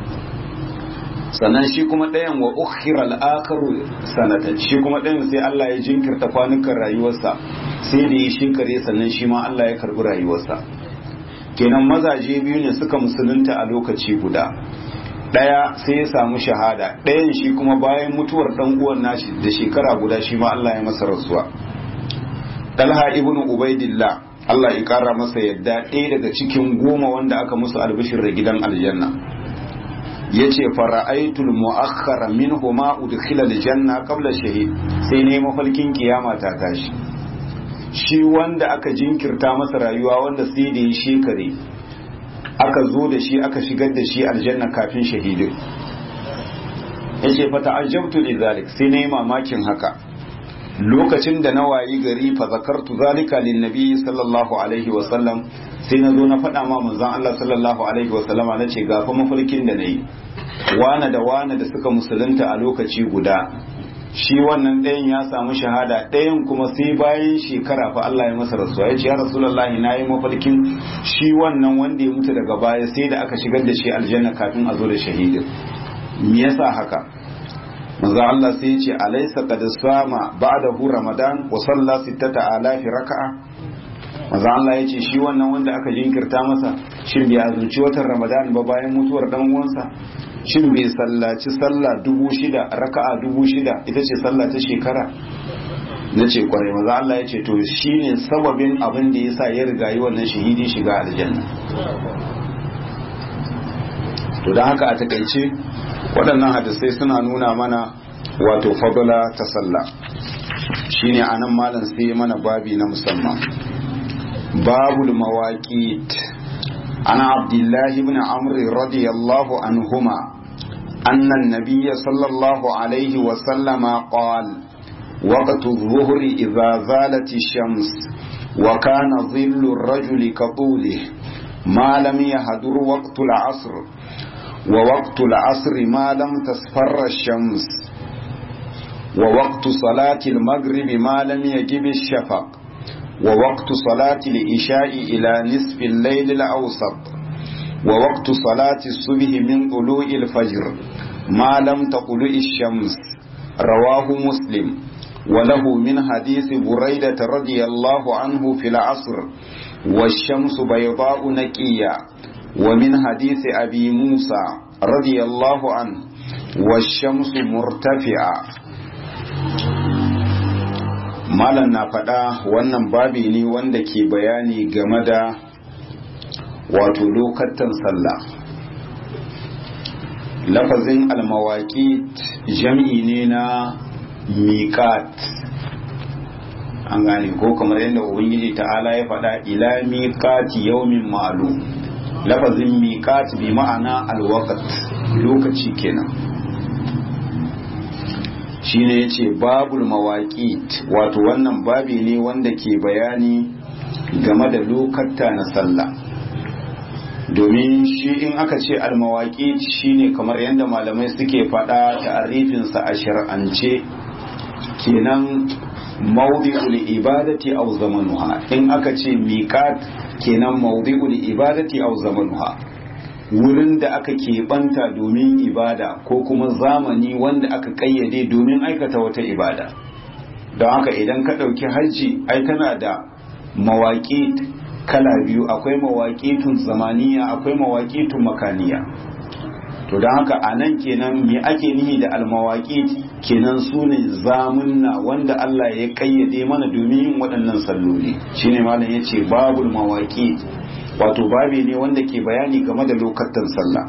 sannan shi kuma ɗayan wa ukhira al-akharu sanatan shi kuma ɗayan sai Allah ya jinkirta kwanukan rayuwarsa sai da ya shinkare sannan shi ma Allah ya karbi rayuwarsa kenan mazaje biyu ne suka musulunta a lokaci guda ɗaya sai ya samu shahada ɗayan shi kuma bayan mutuwar ɗan uwan nashi da shekara guda shi ma Allah ya masa rasuwa Talha ibn Ubaidillah Allah ya kara masa yadda ɗaya daga cikin goma wanda aka musu albishir da gidan aljanna yace fara'aitul mu'akhkhara minhuma udkhila aljanna qabla shahid sai ne mafalkin kiyama ta tashi shi wanda aka jinkirta masa rayuwa wanda sai da yi shekare aka zo da shi aka shigar da shi aljanna kafin shahidin yace fa ta'ajjabtu lidhalik sai ne mamakin haka lokacin da na wayi gari fa zakartu zalika lin nabi sallallahu alaihi wa sallam sai na zo na faɗa ma manzon Allah sallallahu alaihi wa sallama na ce gafa mafarkin da nayi wane da wane da suka musulunta a lokaci guda shi wannan ɗayan ya samu shahada ɗayan kuma sai bayan shekara fa Allah ya masa rasuwa ya ce ya rasulullahi na yi mafarkin shi wannan wanda ya mutu daga baya sai da aka shigar da shi aljanna kafin a zo da shahidin me yasa haka manzo Allah sai ya ce alaysa qad sama ba'dahu ramadan wa salla sittata alafi raka'a manzo Allah ya ce shi wannan wanda aka jinkirta masa shin bai azumci watan ramadan ba bayan mutuwar dan uwansa shin bai sallaci sallah dubu shida raka'a dubu shida ita ce sallah ta shekara na ce kwarai maza Allah ya ce to shine sababin abin da ya sa ya riga yi wannan shahidi shiga aljanna to don haka a takaice waɗannan hadisai suna nuna mana wato fadula ta sallah shine anan malam sai mana babi na musamman babul mawaqit عن عبد الله بن عمرو رضي الله عنهما أن النبي صلى الله عليه وسلم قال وقت الظهر إذا زالت الشمس وكان ظل الرجل كطوله ما لم يهدر وقت العصر ووقت العصر ما لم تصفر الشمس ووقت صلاة المغرب ما لم يجب الشفق ووقت صلاة العشاء إلى نصف الليل الأوسط ووقت صلاة الصبح من طلوع الفجر ما لم تطلع الشمس رواه مسلم وله من حديث بريدة رضي الله عنه في العصر والشمس بيضاء نقية ومن حديث أبي موسى رضي الله عنه والشمس مرتفعة malam na faɗa wannan babi ne wanda ke bayani game da wato lokatan sallah lafazin almawaki jam'i ne na miƙat an gane ko kamar yadda ubangiji ta'ala ya faɗa ila miƙati yaumin ma'alu lafazin miƙat bi ma'ana alwakat lokaci kenan shine yace babul mawaqit wato wannan babi ne wanda ke bayani game da lokata na sallah domin shi in aka ce almawaqit shine kamar yadda malamai suke faɗa ta'arifinsa a shar'ance kenan mawdi'ul ibadati aw zamanuha in aka ce miqat kenan mawdi'ul ibadati aw zamanuha wurin da aka keɓanta domin ibada ko kuma zamani wanda aka ƙayyade domin aikata wata ibada don haka idan ka ɗauki hajji ai tana da mawaƙi kala biyu akwai mawaƙitun zamaniya akwai mawaƙitun makaniya to don haka a nan kenan me ake nihi da almawaƙi kenan su ne zamunna wanda Allah ya ƙayyade mana domin yin waɗannan salloli shine malam ya ce babul mawaƙi wato babi ne wanda ke bayani game da lokacin sallah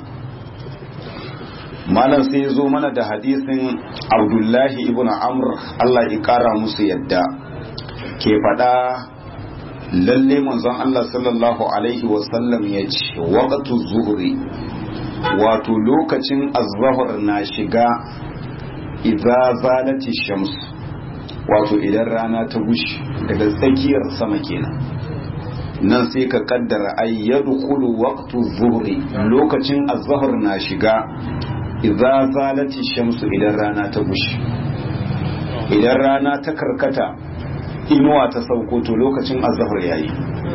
malam sai zo mana da hadisin abdullahi ibn amr Allah ya kara musu yadda ke faɗa lalle manzon Allah sallallahu alaihi wasallam ya ce waqtu zuhri wato lokacin azhar na shiga idza zalati shams wato idan rana ta gushi daga tsakiyar sama kenan nan sai ka kaddara ay yadkhulu waqtu zuhri lokacin azhar na shiga idza zalati shamsu idan rana ta gushi idan rana ta karkata inuwa ta sauko to lokacin azhar yayi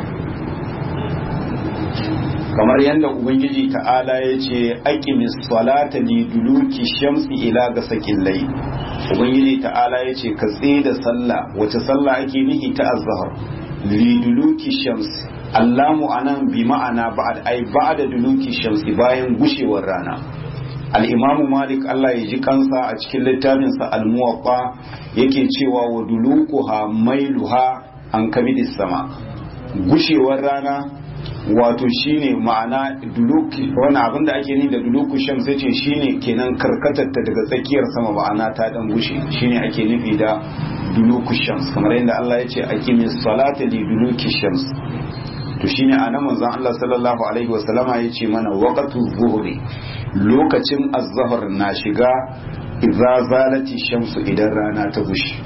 kamar yadda ubangiji ta'ala ya ce aqimis salata li duluki shamsi ila gasakin layl ubangiji ta'ala ya ce ka da sallah wace sallah ake nihi ta azhar liduluki shams allamu anan bi ma'ana ba'ad ai ba'da duluki shamsi bayan gushewar rana al-imamu malik Allah ya ji kansa a cikin littafin sa al-muwaffa yake cewa wa dulukuha mailuha an kabidis sama gushewar rana wato shine ma'ana duluki wani abin da ake ni da duluku shams yace shine kenan karkatar ta daga tsakiyar sama ma'ana ta dan gushe shine ake nufi da duluku shams kamar yadda Allah ya ce aqimis salata li duluki shams to shine anan manzon Allah sallallahu alaihi wasallama yace mana waqtu zuhri lokacin az-zuhr na shiga idza zalati shamsu idan rana ta gushe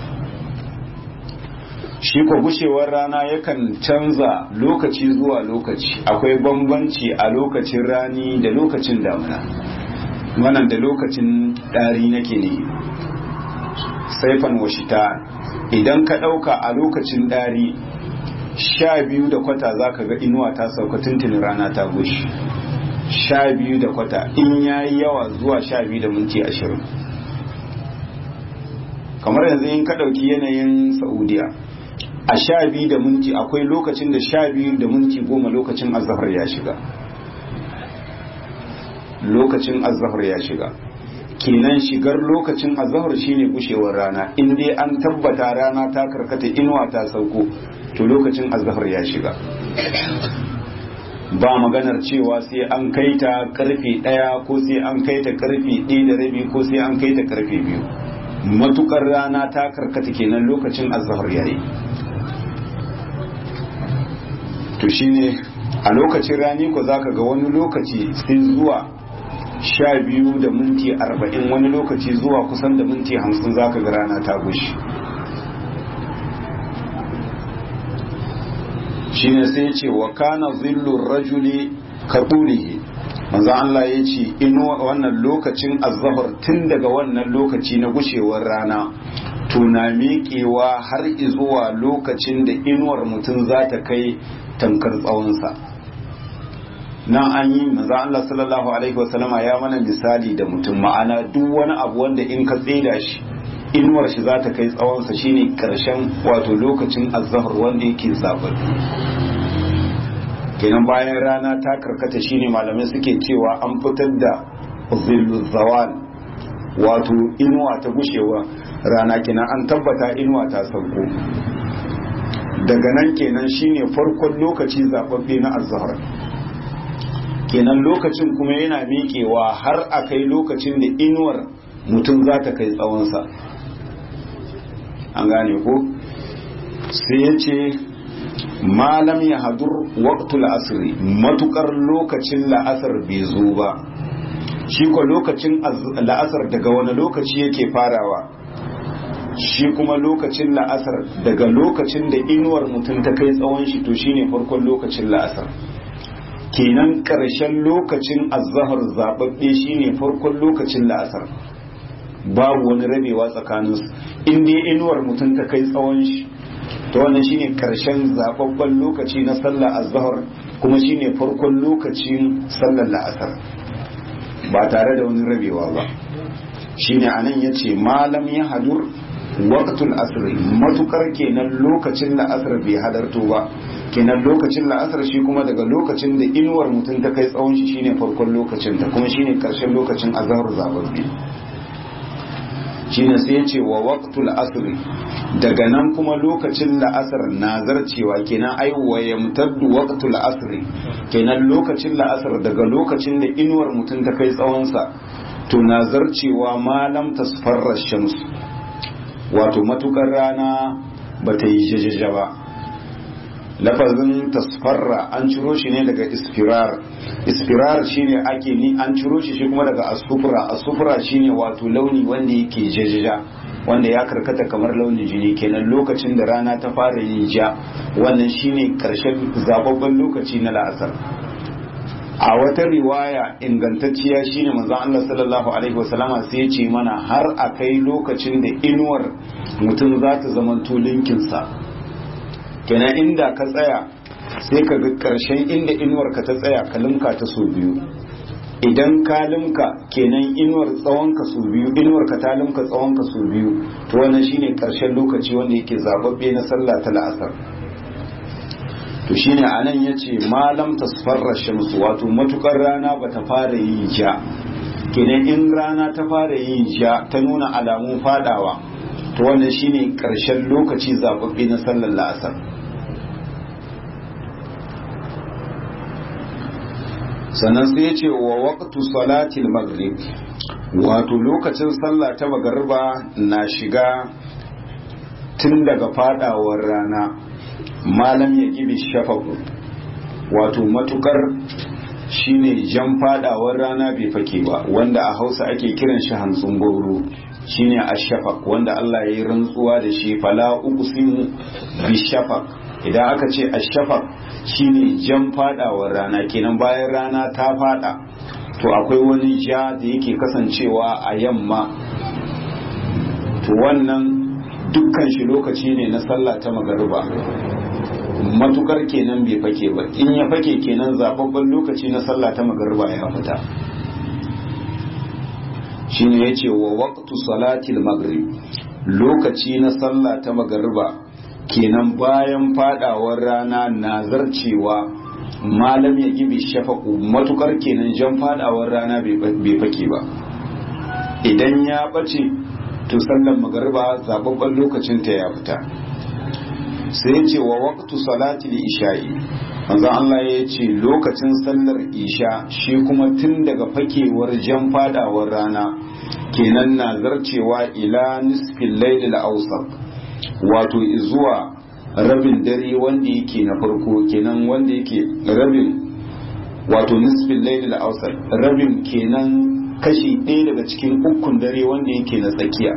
shi ko gushewar rana yakan canza lokaci zuwa lokaci akwai bambanci a lokacin rani da lokacin damuna wannan da lokacin ɗari nake ne saifan washita idan ka ɗauka a lokacin ɗari sha biyu da kwata za ka ga inuwa ta sauka tuntunin rana ta gushi sha biyu da kwata in ya yi yawa zuwa sha biyu da minti ashirin kamar yanzu in ka ɗauki yanayin saudiya a sha biyu da minti akwai lokacin da sha biyu da minti goma lokacin azahar ya shiga lokacin azahar ya shiga kenan shigar lokacin azahar shine gushewar rana in dai an tabbata rana ta karkata inuwa ta sauko to lokacin azahar ya shiga ba maganar cewa sai an kai ta karfe ɗaya ko sai an kai ta karfe ɗaya da rabi ko sai an kai ta karfe biyu matukar rana ta karkata kenan lokacin azahar yayi to shine a lokacin rani ko zaka ga wani lokaci sai zuwa sha biyu da minti arba'in wani lokaci zuwa kusan da minti hamsin zaka ga rana ta gushi shine sai ce wa kana zillur rajuli kabulihi manzo Allah ya ce ino wannan lokacin azzahar tun daga wannan lokaci na gushewar rana to na miƙewa har zuwa lokacin da inuwar mutum za ta kai tankar tsawonsa nan an yi maza Allah sallallahu alaihi wasallama ya mana misali da mutum ma'ana duk wani abu wanda in ka tseda shi inuwar shi za ta kai tsawonsa shine karshen wato lokacin azzahar wanda yake zabar kenan bayan rana ta karkata shine malamai suke cewa an fitar da zillu zawal wato inuwa ta gushewa rana kenan an tabbata inuwa ta sauko daga nan kenan shine farkon lokaci zababbe na azhar kenan lokacin kuma yana miƙewa har a kai lokacin da inuwar mutum za ta kai tsawonsa an gane ko sai ya ce malam ya hadur waqtul asri matukar lokacin la'asar bai zo ba shi ko lokacin la'asar daga wani lokaci yake farawa shi kuma lokacin la'asar daga lokacin da inuwar mutum ta kai tsawon shi to shine farkon lokacin la'asar kenan ƙarshen lokacin azahar zaɓaɓɓe shine farkon lokacin la'asar babu wani rabewa tsakaninsu in dai inuwar mutum ta kai tsawon shi to wannan shine ƙarshen zaɓaɓɓen lokaci na sallar azahar kuma shine farkon lokacin sallar la'asar ba tare da wani rabewa ba shine anan yace malam ya hadur waqtul asr matukar kenan lokacin la'asar bai hadarto ba kenan lokacin la'asar shi kuma daga lokacin da inuwar mutum ta kai tsawon shi shine farkon lokacin ta kuma shine karshen lokacin azhar zababbi shine sai ya ce wa waqtul asr daga nan kuma lokacin la'asar na zarcewa kenan ai wa yamtaddu waqtul asr kenan lokacin la'asar daga lokacin da inuwar mutum ta kai tsawon sa to na zarcewa malam tasfarra shams wato matukar rana bata yi jajaja ba lafazin tasfarra an ciro shi ne daga ispirar ispirar shine ake ni an ciro shi shi kuma daga asufura asufura shine wato launi wanda yake jajaja wanda ya karkata kamar launin jini kenan lokacin da rana ta fara yin ja wannan shine karshen zababben lokaci na la'asar a wata riwaya ingantacciya shine manzon Allah sallallahu alaihi wasallama sai ya ce mana har a kai lokacin da inuwar mutum za ta zamanto linkinsa kenan inda ka tsaya sai ka ga karshen inda inuwar ka ta tsaya ka limka ta so biyu idan ka limka kenan inuwar tsawon ka so biyu inuwar ka ta limka tsawon ka so biyu to wannan shine karshen lokaci wanda yake zababbe na sallah ta la'asar to shine anan yace malam tasfarra shamsu wato matukar rana bata fara yin ja kenan in rana ta fara yin ja ta nuna alamun fadawa to wannan shine karshen lokaci zababbe na sallar la'asar sannan sai ya ce wa waqtu salatil maghrib wato lokacin sallah ta magariba na shiga tun daga fadawar rana malam ya gibi shafaku wato matukar shine jan fadawar rana bai fake ba wanda a hausa ake kiran shi hantsun goro shine ashafaq wanda Allah ya yi rantsuwa da shi fala uqsimu bi shafaq idan aka ce ashafaq shine jan fadawar rana kenan bayan rana ta fada to akwai wani ja da yake kasancewa a yamma to wannan dukkan shi lokaci ne na sallah ta magariba matukar kenan bai fake ba in ya fake kenan zababben lokaci na sallah ta magariba ya fita shine yace wa waqtu salatil maghrib lokaci na sallah ta magariba kenan bayan fadawar rana na zarcewa malam ya gibi shafaku matukar kenan jan fadawar rana bai fake ba idan ya bace to sallan magariba zababben lokacin ta ya fita sai ya ce wa waqtu salatil isha'i manzon Allah ya ce lokacin sallar isha shi kuma tun daga fakewar jan fadawar rana kenan na zarcewa ila nisfil laylil awsat wato zuwa rabin dare wanda yake na farko kenan wanda yake rabin wato nisfil laylil awsat rabin kenan kashi ɗaya daga cikin ukun dare wanda yake na tsakiya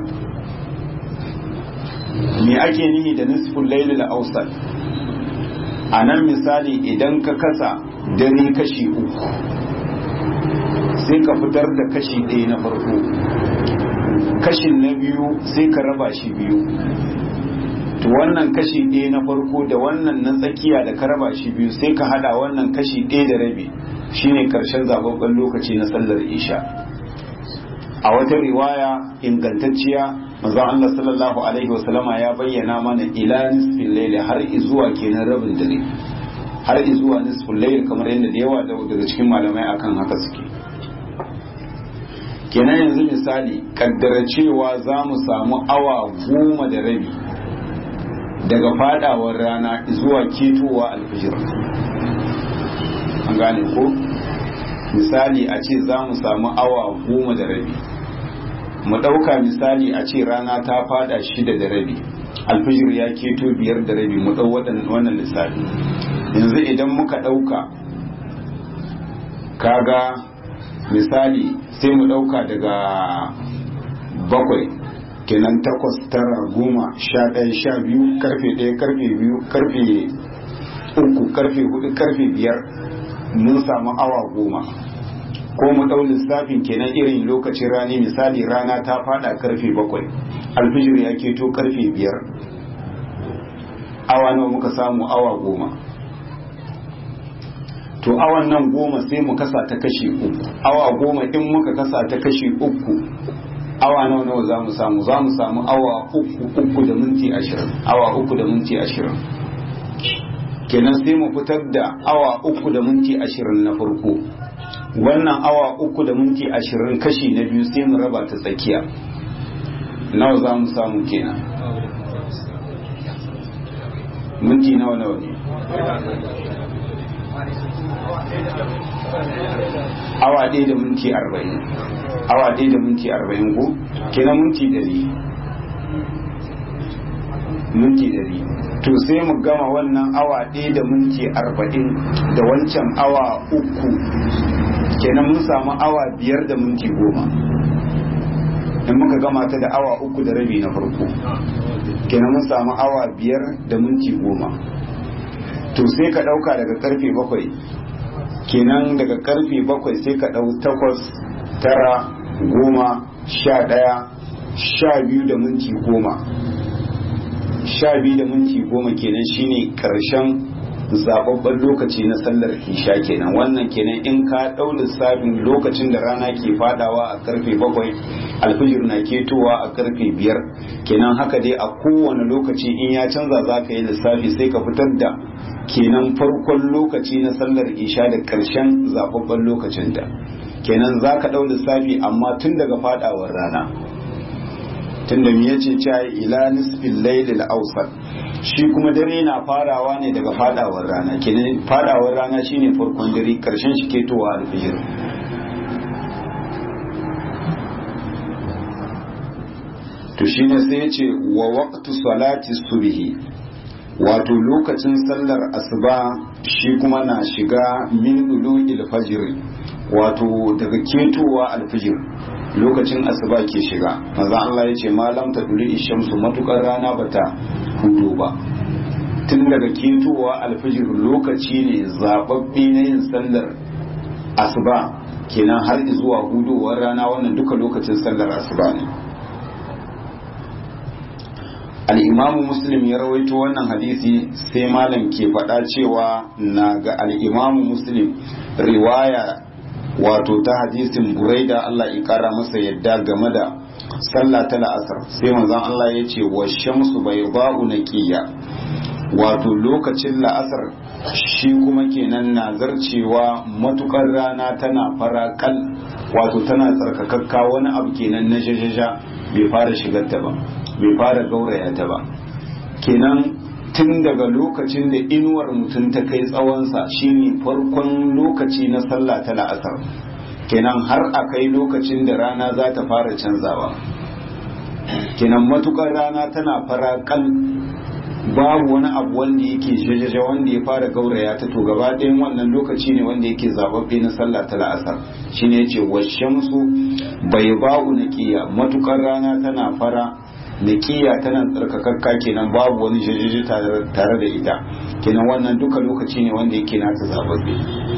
me ake nihi da nisful laylil awsat a nan misali idan ka kasa dare kashi uku sai ka fitar da kashi ɗaya na farko kashin na biyu sai ka raba shi biyu to wannan kashi ɗaya na farko da wannan na tsakiya da ka raba shi biyu sai ka hada wannan kashi ɗaya da rabi shine karshen zababben lokaci na sallar isha a wata riwaya ingantacciya manzon Allah sallallahu alaihi wasallama ya bayyana mana ila nisfil layl har izuwa kenan rabin dare har izuwa nisfil layl kamar yadda da yawa daga cikin malamai akan haka suke kenan yanzu misali kaddara cewa za mu samu awa goma da rabi daga fadawar rana zuwa ketowa alfijir an gane ko misali a ce za mu samu awa goma da rabi mu ɗauka misali a ce rana ta fada shida da rabi alfijir ya keto biyar da rabi mu ɗau wannan lissafi yanzu idan muka ɗauka kaga misali sai mu ɗauka daga bakwai kenan takwas tara goma sha ɗaya sha biyu karfe ɗaya karfe biyu karfe uku karfe hudu karfe biyar mun samu awa goma ko mu ɗau lissafin kenan irin lokacin rani misali rana ta fada karfe bakwai alfijir ya keto karfe biyar awa nawa muka samu awa goma to awan nan goma sai mu kasa ta kashi uku awa goma in muka kasa ta kashi uku awa nawa nawa za mu samu za mu samu awa uku uku da minti ashirin awa uku da minti ashirin kenan sai mu fitar da awa uku da minti ashirin na farko wannan awa uku da minti ashirin kashi na biyu sai mu raba ta tsakiya nawa za mu samu kenan minti nawa nawa ne awa ɗaya da minti arba'in awa ɗaya da minti arba'in ko kenan minti ɗari minti ɗari to sai mu gama wannan awa ɗaya da minti arba'in da wancan awa uku kenan mun samu awa biyar da minti goma in muka gama ta da awa uku da rabi na farko kenan mun samu awa biyar da minti goma to sai ka ɗauka daga karfe bakwai kenan daga karfe bakwai sai ka ɗau takwas tara goma sha ɗaya sha biyu da minti goma sha biyu da minti goma kenan shine ƙarshen zababben lokaci na sallar isha kenan wannan kenan in ka ɗau lissafin lokacin da rana ke fadawa a karfe bakwai alfijir na ketowa a karfe biyar kenan haka dai a kowane lokaci in ya canza za ka yi lissafi sai ka fitar da kenan farkon lokaci na sallar isha da ƙarshen zababben lokacin da kenan za ka ɗau lissafi amma tun daga fadawar rana tun da ya ce cewa ila nisfin lailil ausat shi kuma dare na farawa ne daga fadawar rana kenan fadawar rana shine farkon dare karshen shi ketowa alfijir to shine sai ya ce wa waqtu salati subhi wato lokacin sallar asuba shi kuma na shiga min dulu'il fajr wato daga ketowa alfijir lokacin asuba ke shiga maza Allah ya ce malam ta duli shamsu matukar rana bata hudu ba tun daga ketowa alfijir lokaci ne zababbe na yin sallar asuba kenan har zuwa hudowar rana wannan duka lokacin sallar asuba ne al'imamu muslim ya rawaito wannan hadisi sai malam ke faɗa cewa na ga al'imamu muslim riwaya wato ta hadisin buraida Allah ya kara masa yadda game da sallah ta la'asar sai manzon Allah ya ce wa shamsu bai ba'u naqiya wato lokacin la'asar shi kuma kenan na zarcewa matukar rana tana farakal wato tana tsarkakakka wani abu kenan na jajaja bai fara shigar ta ba bai fara gauraya ta ba kenan tun daga lokacin da inuwar mutum ta kai tsawonsa shine farkon lokaci na sallah ta la'asar kenan har a kai lokacin da rana za ta fara canzawa kenan matukar rana tana fara kal babu wani abu wanda yake jajaja wanda ya fara gauraya ta to gaba ɗayan wannan lokaci ne wanda yake zababbe na sallah ta la'asar shine yace washamsu bai ba'u naqiya matukar rana tana fara naqiya tana tsarkakakka kenan babu wani jajaja tare da ita kenan wannan duka lokaci ne wanda yake nata zababbe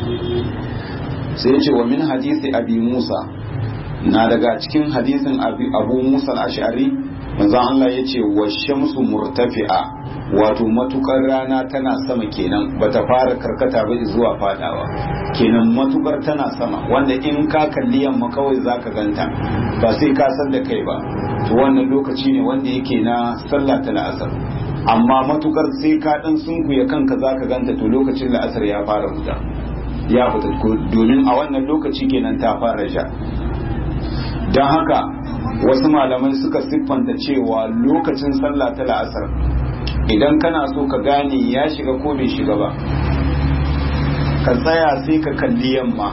sai yace wa min hadisi abi musa na daga cikin hadisin abu musa al-ash'ari manzo Allah yace wa shamsu murtafi'a wato matukar rana tana sama kenan bata fara karkata ba zuwa fadawa kenan matukar tana sama wanda in ka kalli yamma kawai zaka ganta ba sai ka san da kai ba to wannan lokaci ne wanda yake na sallah ta la'asar amma matukar sai ka dan sunkuya kanka zaka ganta to lokacin la'asar ya fara huta ya fita domin a wannan lokaci kenan ta fara sha don haka wasu malamai suka siffanta cewa lokacin sallah ta la'asar idan kana so ka gane ya shiga ko bai shiga ba ka tsaya sai ka kalli yamma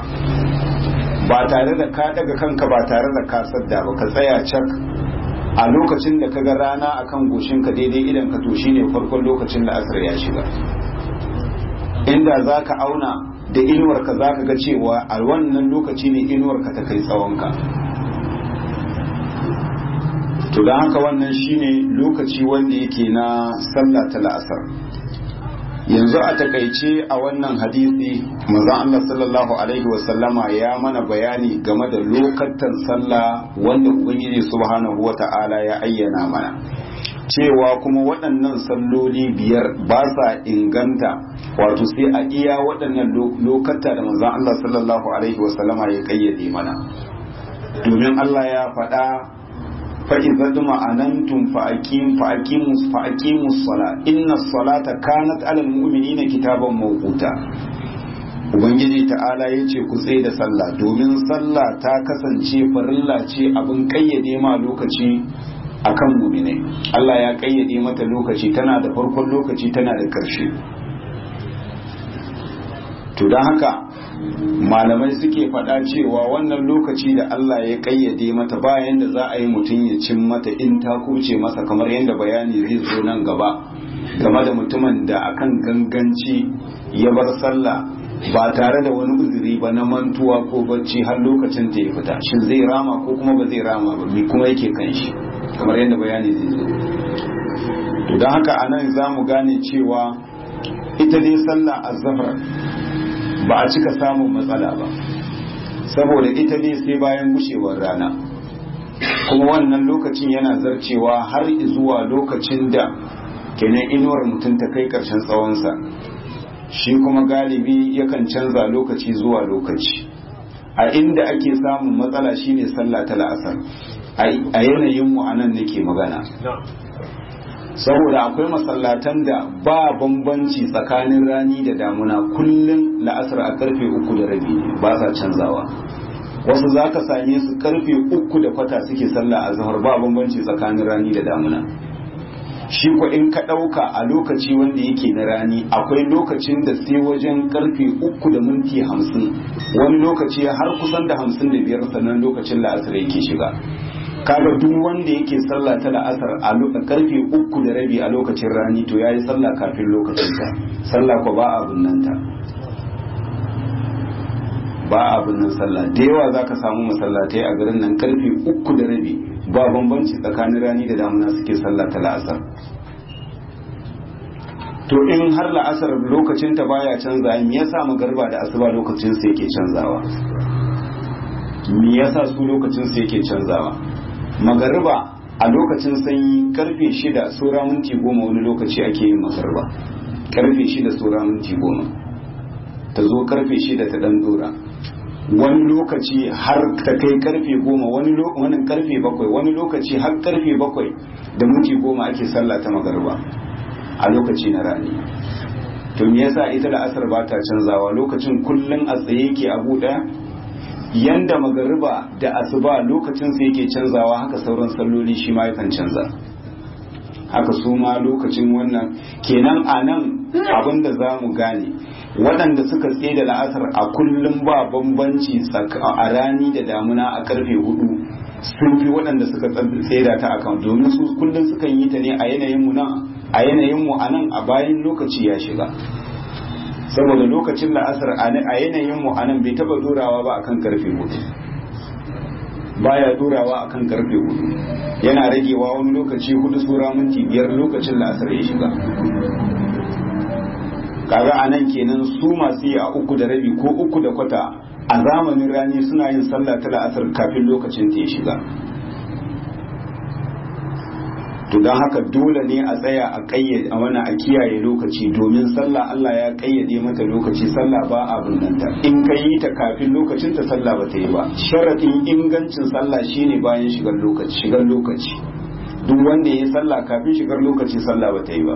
ba tare da ka daga kanka ba tare da ka sadda ba ka tsaya cak a lokacin da ka ga rana akan goshinka daidai idan ka to shine farkon lokacin da asar ya shiga inda za ka auna da inuwarka za ka ga cewa a wannan lokaci ne inuwarka ta kai tsawonka to don haka wannan shine lokaci wanda yake na sallah ta la'asar yanzu a takaice a wannan hadisi manzon Allah sallallahu alaihi wasallama ya mana bayani game da lokatan sallah wanda ubangiji subhanahu wata'ala ya ayyana mana cewa kuma waɗannan salloli biyar ba sa inganta wato sai a iya waɗannan lokata da manzon Allah sallallahu alaihi wasallama ya kayyade mana domin Allah ya faɗa فإذا اطمأننتم فأقيم فأقيموا فأقيموا الصلاة إن الصلاة كانت على المؤمنين كتابا موقوتا Ubangiji ta'ala ya ce ku tsaye da sallah domin sallah ta kasance farilla ce abin kayyade ma lokaci akan muminai Allah ya kayyade mata lokaci tana da farkon lokaci tana da ƙarshe to don haka malamai suke faɗa cewa wannan lokaci da Allah ya ƙayyade mata bayan da za a yi mutum ya cin mata in ta kuce masa kamar yadda bayani zai zo nan gaba game da mutumin da akan ganganci ya bar sallah ba tare da wani uzuri ba na mantuwa ko bacci har lokacin ta ya fita shin zai rama ko kuma ba zai rama ba me kuma yake kan shi kamar yadda bayani zai zo to don haka anan za mu gane cewa ita dai sallah azzafar ba a cika samun matsala ba saboda ita dai sai bayan gushewar rana kuma wannan lokacin yana zarcewa har zuwa lokacin da kenan inuwar mutum ta kai karshen tsawonsa shi kuma galibi yakan canza lokaci zuwa lokaci a inda ake samun matsala shine sallah ta la'asar a yanayin mu anan nake magana saboda akwai masallatan da ba bambanci tsakanin rani da damuna kullum la'asar a karfe uku da rabi ba sa canzawa wasu za ka same su karfe uku da kwata suke sallah a zahar ba bambanci tsakanin rani da damuna shi ko in ka ɗauka a lokaci wanda yake na rani akwai lokacin da sai wajen karfe uku da minti hamsin wani lokaci har kusan da hamsin da biyar sannan lokacin la'asar yake shiga kaga duk wanda yake sallah ta la'asar a karfe uku da rabi a lokacin rani to yayi sallah kafin lokacin ta sallah ko ba abun nan ta ba abun nan sallah da yawa zaka samu masallatai a garin nan karfe uku da rabi ba bambanci tsakanin rani da damuna suke sallah ta la'asar to in har la'asar lokacin ta baya canza me yasa magarba da asuba lokacin su yake canzawa me yasa su lokacin su yake canzawa magariba a lokacin sanyi karfe shida sura minti goma wani lokaci ake yin magariba karfe shida sura minti goma ta zo karfe shida ta dan dora wani lokaci har ta kai karfe goma wani karfe bakwai wani lokaci har karfe bakwai da minti goma ake sallah ta magariba a lokaci na rani to me yasa ita da asar ba ta canzawa lokacin kullum a tsaye yake abu daya yanda magariba da asuba lokacin su yake canzawa haka sauran salloli shi ma yakan canza haka su ma lokacin wannan kenan a nan abin da za mu gane waɗanda suka tsaye da la'asar a kullum ba bambanci a rani da damuna a karfe hudu sun fi waɗanda suka tsaye da ta akan domin su kullum sukan yi ta ne a yanayin mu a yanayin mu a nan a bayan lokaci ya shiga saboda lokacin la'asar a yanayin mu anan bai taba durawa ba akan karfe hudu baya durawa akan karfe hudu yana ragewa wani lokaci hudu sura minti biyar lokacin la'asar ya shiga kaga a nan kenan su masu yi a uku da rabi ko uku da kwata a zamanin rani suna yin sallah ta la'asar kafin lokacin ta ya shiga to don haka dole ne a tsaya a kayyade a wani a kiyaye lokaci domin sallah Allah ya kayyade mata lokaci sallah ba a bunnanta in ka yi ta kafin lokacin ta sallah ba ta yi ba sharadin ingancin sallah shine bayan shigar lokaci shigar lokaci duk wanda ya yi sallah kafin shigar lokaci sallah ba ta yi ba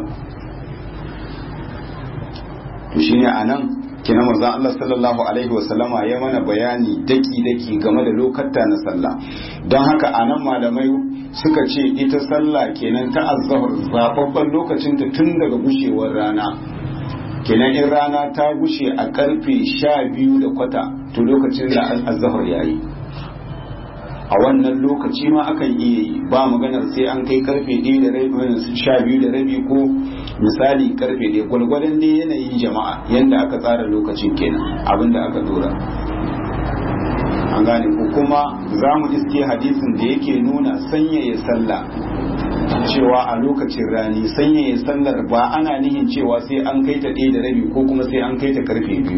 to shine anan kina manzon Allah sallallahu alaihi wasallama ya mana bayani daki daki game da lokata na sallah don haka anan malamai suka ce ita sallah kenan ta azzahar zababban lokacin ta tun daga gushewar rana kenan in rana ta gushe a karfe sha biyu da kwata to lokacin da azzahar yayi a wannan lokaci ma akan iya yi ba maganar sai an kai karfe ɗaya da rabi sha biyu da rabi ko misali karfe ɗaya gwalgwadon dai yanayin jama'a yadda aka tsara lokacin kenan abin da aka dora an gane ko kuma za mu iske hadisin da yake nuna sanyaya sallah cewa a lokacin rani sanyaya sallar ba ana nihin cewa sai an kai ta ɗaya da rabi ko kuma sai an kai ta karfe biyu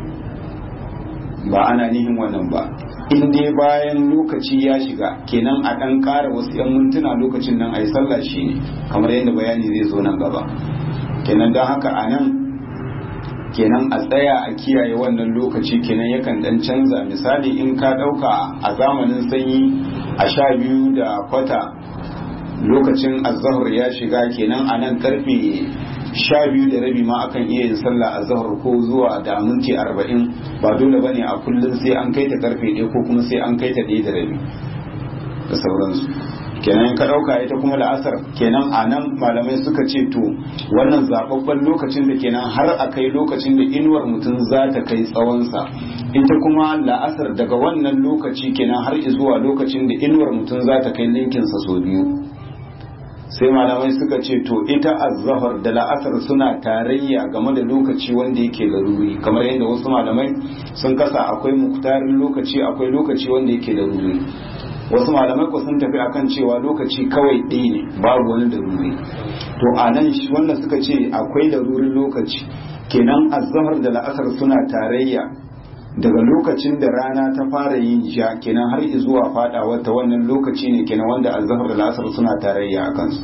ba ana nihin wannan ba in dai bayan lokaci ya shiga kenan a ɗan ƙara wasu 'yan mintuna lokacin nan a yi sallah shi ne kamar yadda bayani zai zo nan gaba kenan don haka a nan kenan a tsaya a kiyaye wannan lokaci kenan yakan dan canza misali in ka dauka a zamanin sanyi a sha biyu da kwata lokacin azahar ya shiga kenan a nan karfe sha biyu da rabi ma akan iya yin sallah azahar ko zuwa da minti arba'in ba dole bane a kullum sai an kai ta karfe ɗaya ko kuma sai an kai ta ɗaya da rabi da sauransu kenan ka ɗauka ita kuma la'asar kenan a nan malamai suka ce to wannan zaɓaɓɓen lokacin da kenan har a kai lokacin da inuwar mutum za ta kai tsawonsa ita kuma la'asar daga wannan lokaci kenan har zuwa lokacin da inuwar mutum za ta kai linkinsa sau biyu sai malamai suka ce to ita azzahar da la'asar suna tarayya game da lokaci wanda yake laruri kamar yadda wasu malamai sun kasa akwai muktarin lokaci akwai lokaci wanda yake laruri wasu malamai ku sun tafi akan cewa lokaci kawai ɗaya ne babu wani daruri to a nan wanda suka ce akwai darurin lokaci kenan azhar da la'asar suna tarayya daga lokacin da rana ta fara yin ja kenan har zuwa fadawar ta wannan lokaci ne kenan wanda azhar da la'asar suna tarayya a kansu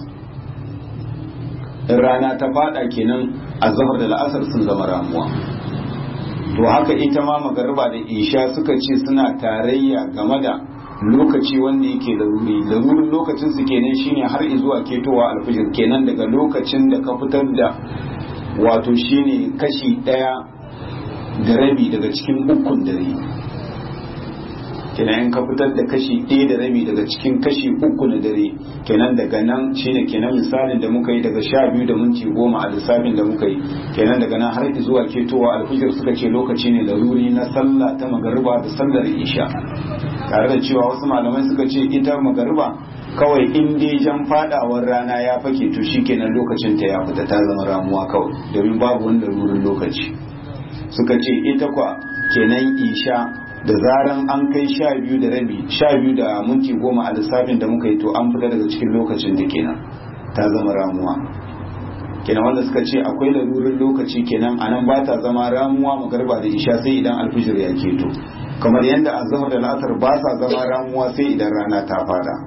in rana ta fada kenan azhar da la'asar sun zama ramuwa to haka ita ma magariba da isha suka ce suna tarayya game da lokaci wanda yake laruri larurin lokacin su kenan shine har zuwa ketowa alfijir kenan daga lokacin da ka fitar da wato shine kashi daya da rabi daga cikin ukun dare kenan in ka fitar da kashi ɗaya da rabi daga cikin kashi uku na dare kenan daga nan shine kenan misalin da muka yi daga sha biyu da minti goma a lissafin da muka yi kenan daga nan har zuwa ketowa alfijir suka ce lokaci ne laruri na sallah ta magariba da sallar isha tare da cewa wasu malamai suka ce ita magariba kawai in dai jan fadawar rana ya fake to shikenan lokacin ta ya fita ta zama ramuwa kawai domin babu wani larurin lokaci suka ce ita kwa kenan isha da zaran an kai sha biyu da rabi sha biyu da minti goma a lissafin da muka yi to an fita daga cikin lokacin da kenan ta zama ramuwa kenan wanda suka ce akwai larurin lokaci kenan anan ba ta zama ramuwa magarba da isha sai idan alfijir ya keto kamar yadda azhar da la'asar ba sa zama ramuwa sai idan rana ta fada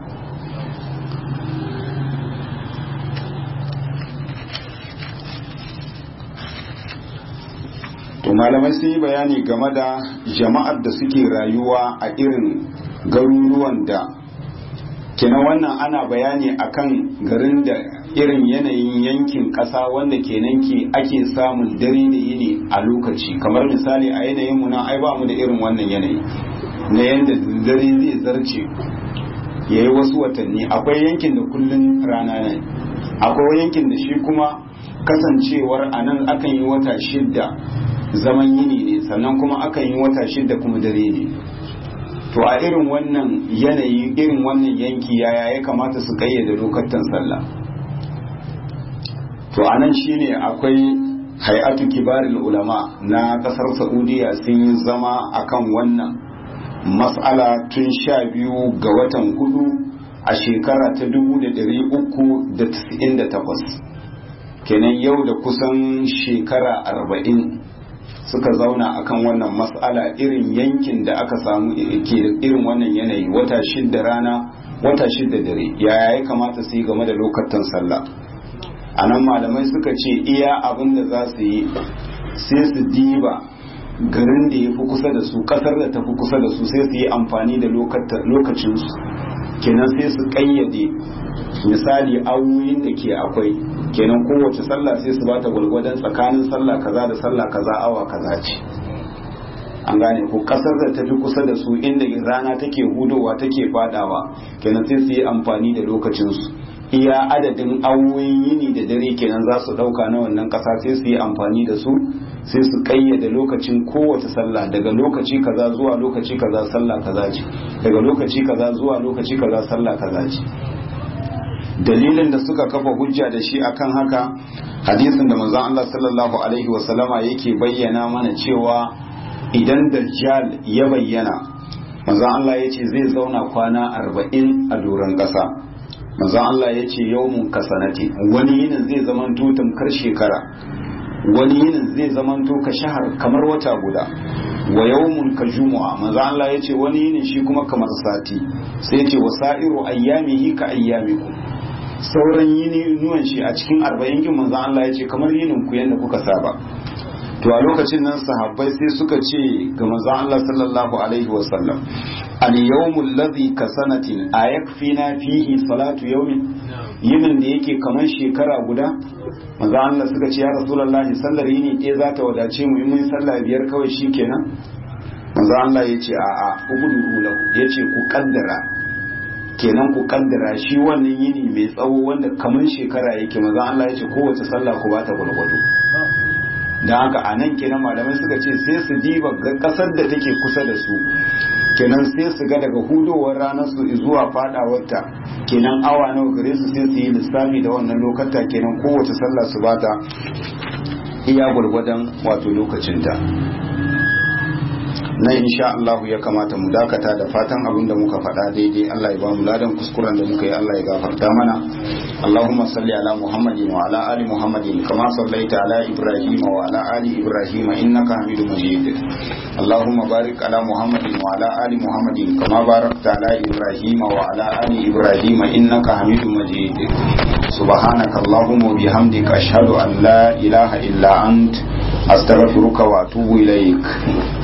to malamai sun yi bayani game da jama'ar da suke rayuwa a irin garuruwan da kenan wannan ana bayani akan garin da irin yanayin yankin ƙasa wanda kenan ke ake samun dare da yini a lokaci kamar misali a yanayin mu na ai ba mu da irin wannan yanayi na yanda dare zai zarce ya yi wasu watanni akwai yankin da kullun rana ne akwai yankin da shi kuma kasancewar a nan akan yi wata shidda zaman yini ne sannan kuma akan yi wata shidda kuma dare ne to a irin wannan yanayi irin wannan yanki yaya ya kamata su kayyade lokacin sallah to anan shine akwai hay'atu kibaril ulama na kasar saudiya sun yi zama akan wannan mas'ala tun sha biyu ga watan hudu a shekara ta dubu da dari uku da tis'in da takwas kenan yau da kusan shekara arba'in suka zauna akan wannan mas'ala irin yankin da aka samu ke irin wannan yanayi wata shidda rana wata shidda dare yaya ya kamata su yi game da lokacin sallah a nan malamai suka ce iya abin da za su yi sai su diba garin da ya fi kusa da su kasar da ta fi kusa da su sai su yi amfani da lokacinsu kenan sai su kayyade misali awoyin da ke akwai kenan kowace sallah sai su bata gwalgwadon tsakanin sallah kaza da sallah kaza awa kaza ce an gane ko kasar da tafi kusa da su inda rana take hudowa take fadawa kenan sai su yi amfani da lokacinsu iya adadin awoyin yini da dare kenan za su dauka na wannan kasa sai su yi amfani da su sai su kayyade lokacin kowace sallah daga lokaci kaza zuwa lokaci kaza sallah kaza ce daga lokaci kaza zuwa lokaci kaza sallah kaza ce dalilin da suka kafa hujja da shi akan haka hadisin da manzon Allah sallallahu alaihi wasallama yake bayyana mana cewa idan dajjal ya bayyana manzon Allah ya ce zai zauna kwana arba'in a doron ƙasa manzon Allah ya ce yawmun kasanati wani yinin zai zamanto tamkar shekara wani yinin zai zamanto ka shahar kamar wata guda wa yawmun ka jumu'a manzon Allah ya ce wani yinin shi kuma kamar sati sai ce wa sa'iru ayyamihi ka ayyamikum sauran yini nuwan shi a cikin arba'in kin manzon Allah ya ce kamar yinin ku yanda kuka saba to a lokacin nan sahabbai sai suka ce ga manzon Allah sallallahu alaihi wasallam al yawmul ladhi ka sanatin ayakfina fihi salatu yawmin yinin da yake kamar shekara guda manzon Allah suka ce ya rasulullahi sallar yini ɗaya za ta wadace mu in mun sallah biyar kawai shikenan manzon Allah ya ce a'a ubudu lahu ya ce ku kaddara kenan ku kaddara shi wannan yini mai tsawo wanda kamar shekara yake manzon Allah ya ce kowace sallah ku ba ta gwargwado da haka a nan kenan malamai suka ce sai su diba ga kasar da take kusa da su kenan sai su ga daga hudowar ranar su zuwa fadawarta kenan awa nawa gare su sai su yi lissafi da wannan lokata kenan kowace sallah su bata iya gwargwadon wato lokacinta na insha Allah ya kamata mu dakata da fatan abin da muka faɗa daidai Allah ya ba mu ladan kuskuren da muka yi Allah ya gafarta mana Allahumma salli ala Muhammadin wa ala ali Muhammadin kama sallaita ala Ibrahim wa ala ali Ibrahim innaka Hamidum Majid Allahumma barik ala Muhammadin wa ala ali Muhammadin kama barakta ala Ibrahim wa ala ali Ibrahim innaka Hamidum Majid سبحانك اللهم وبحمدك أشهد أن لا إله إلا أنت أستغفرك وأتوب إليك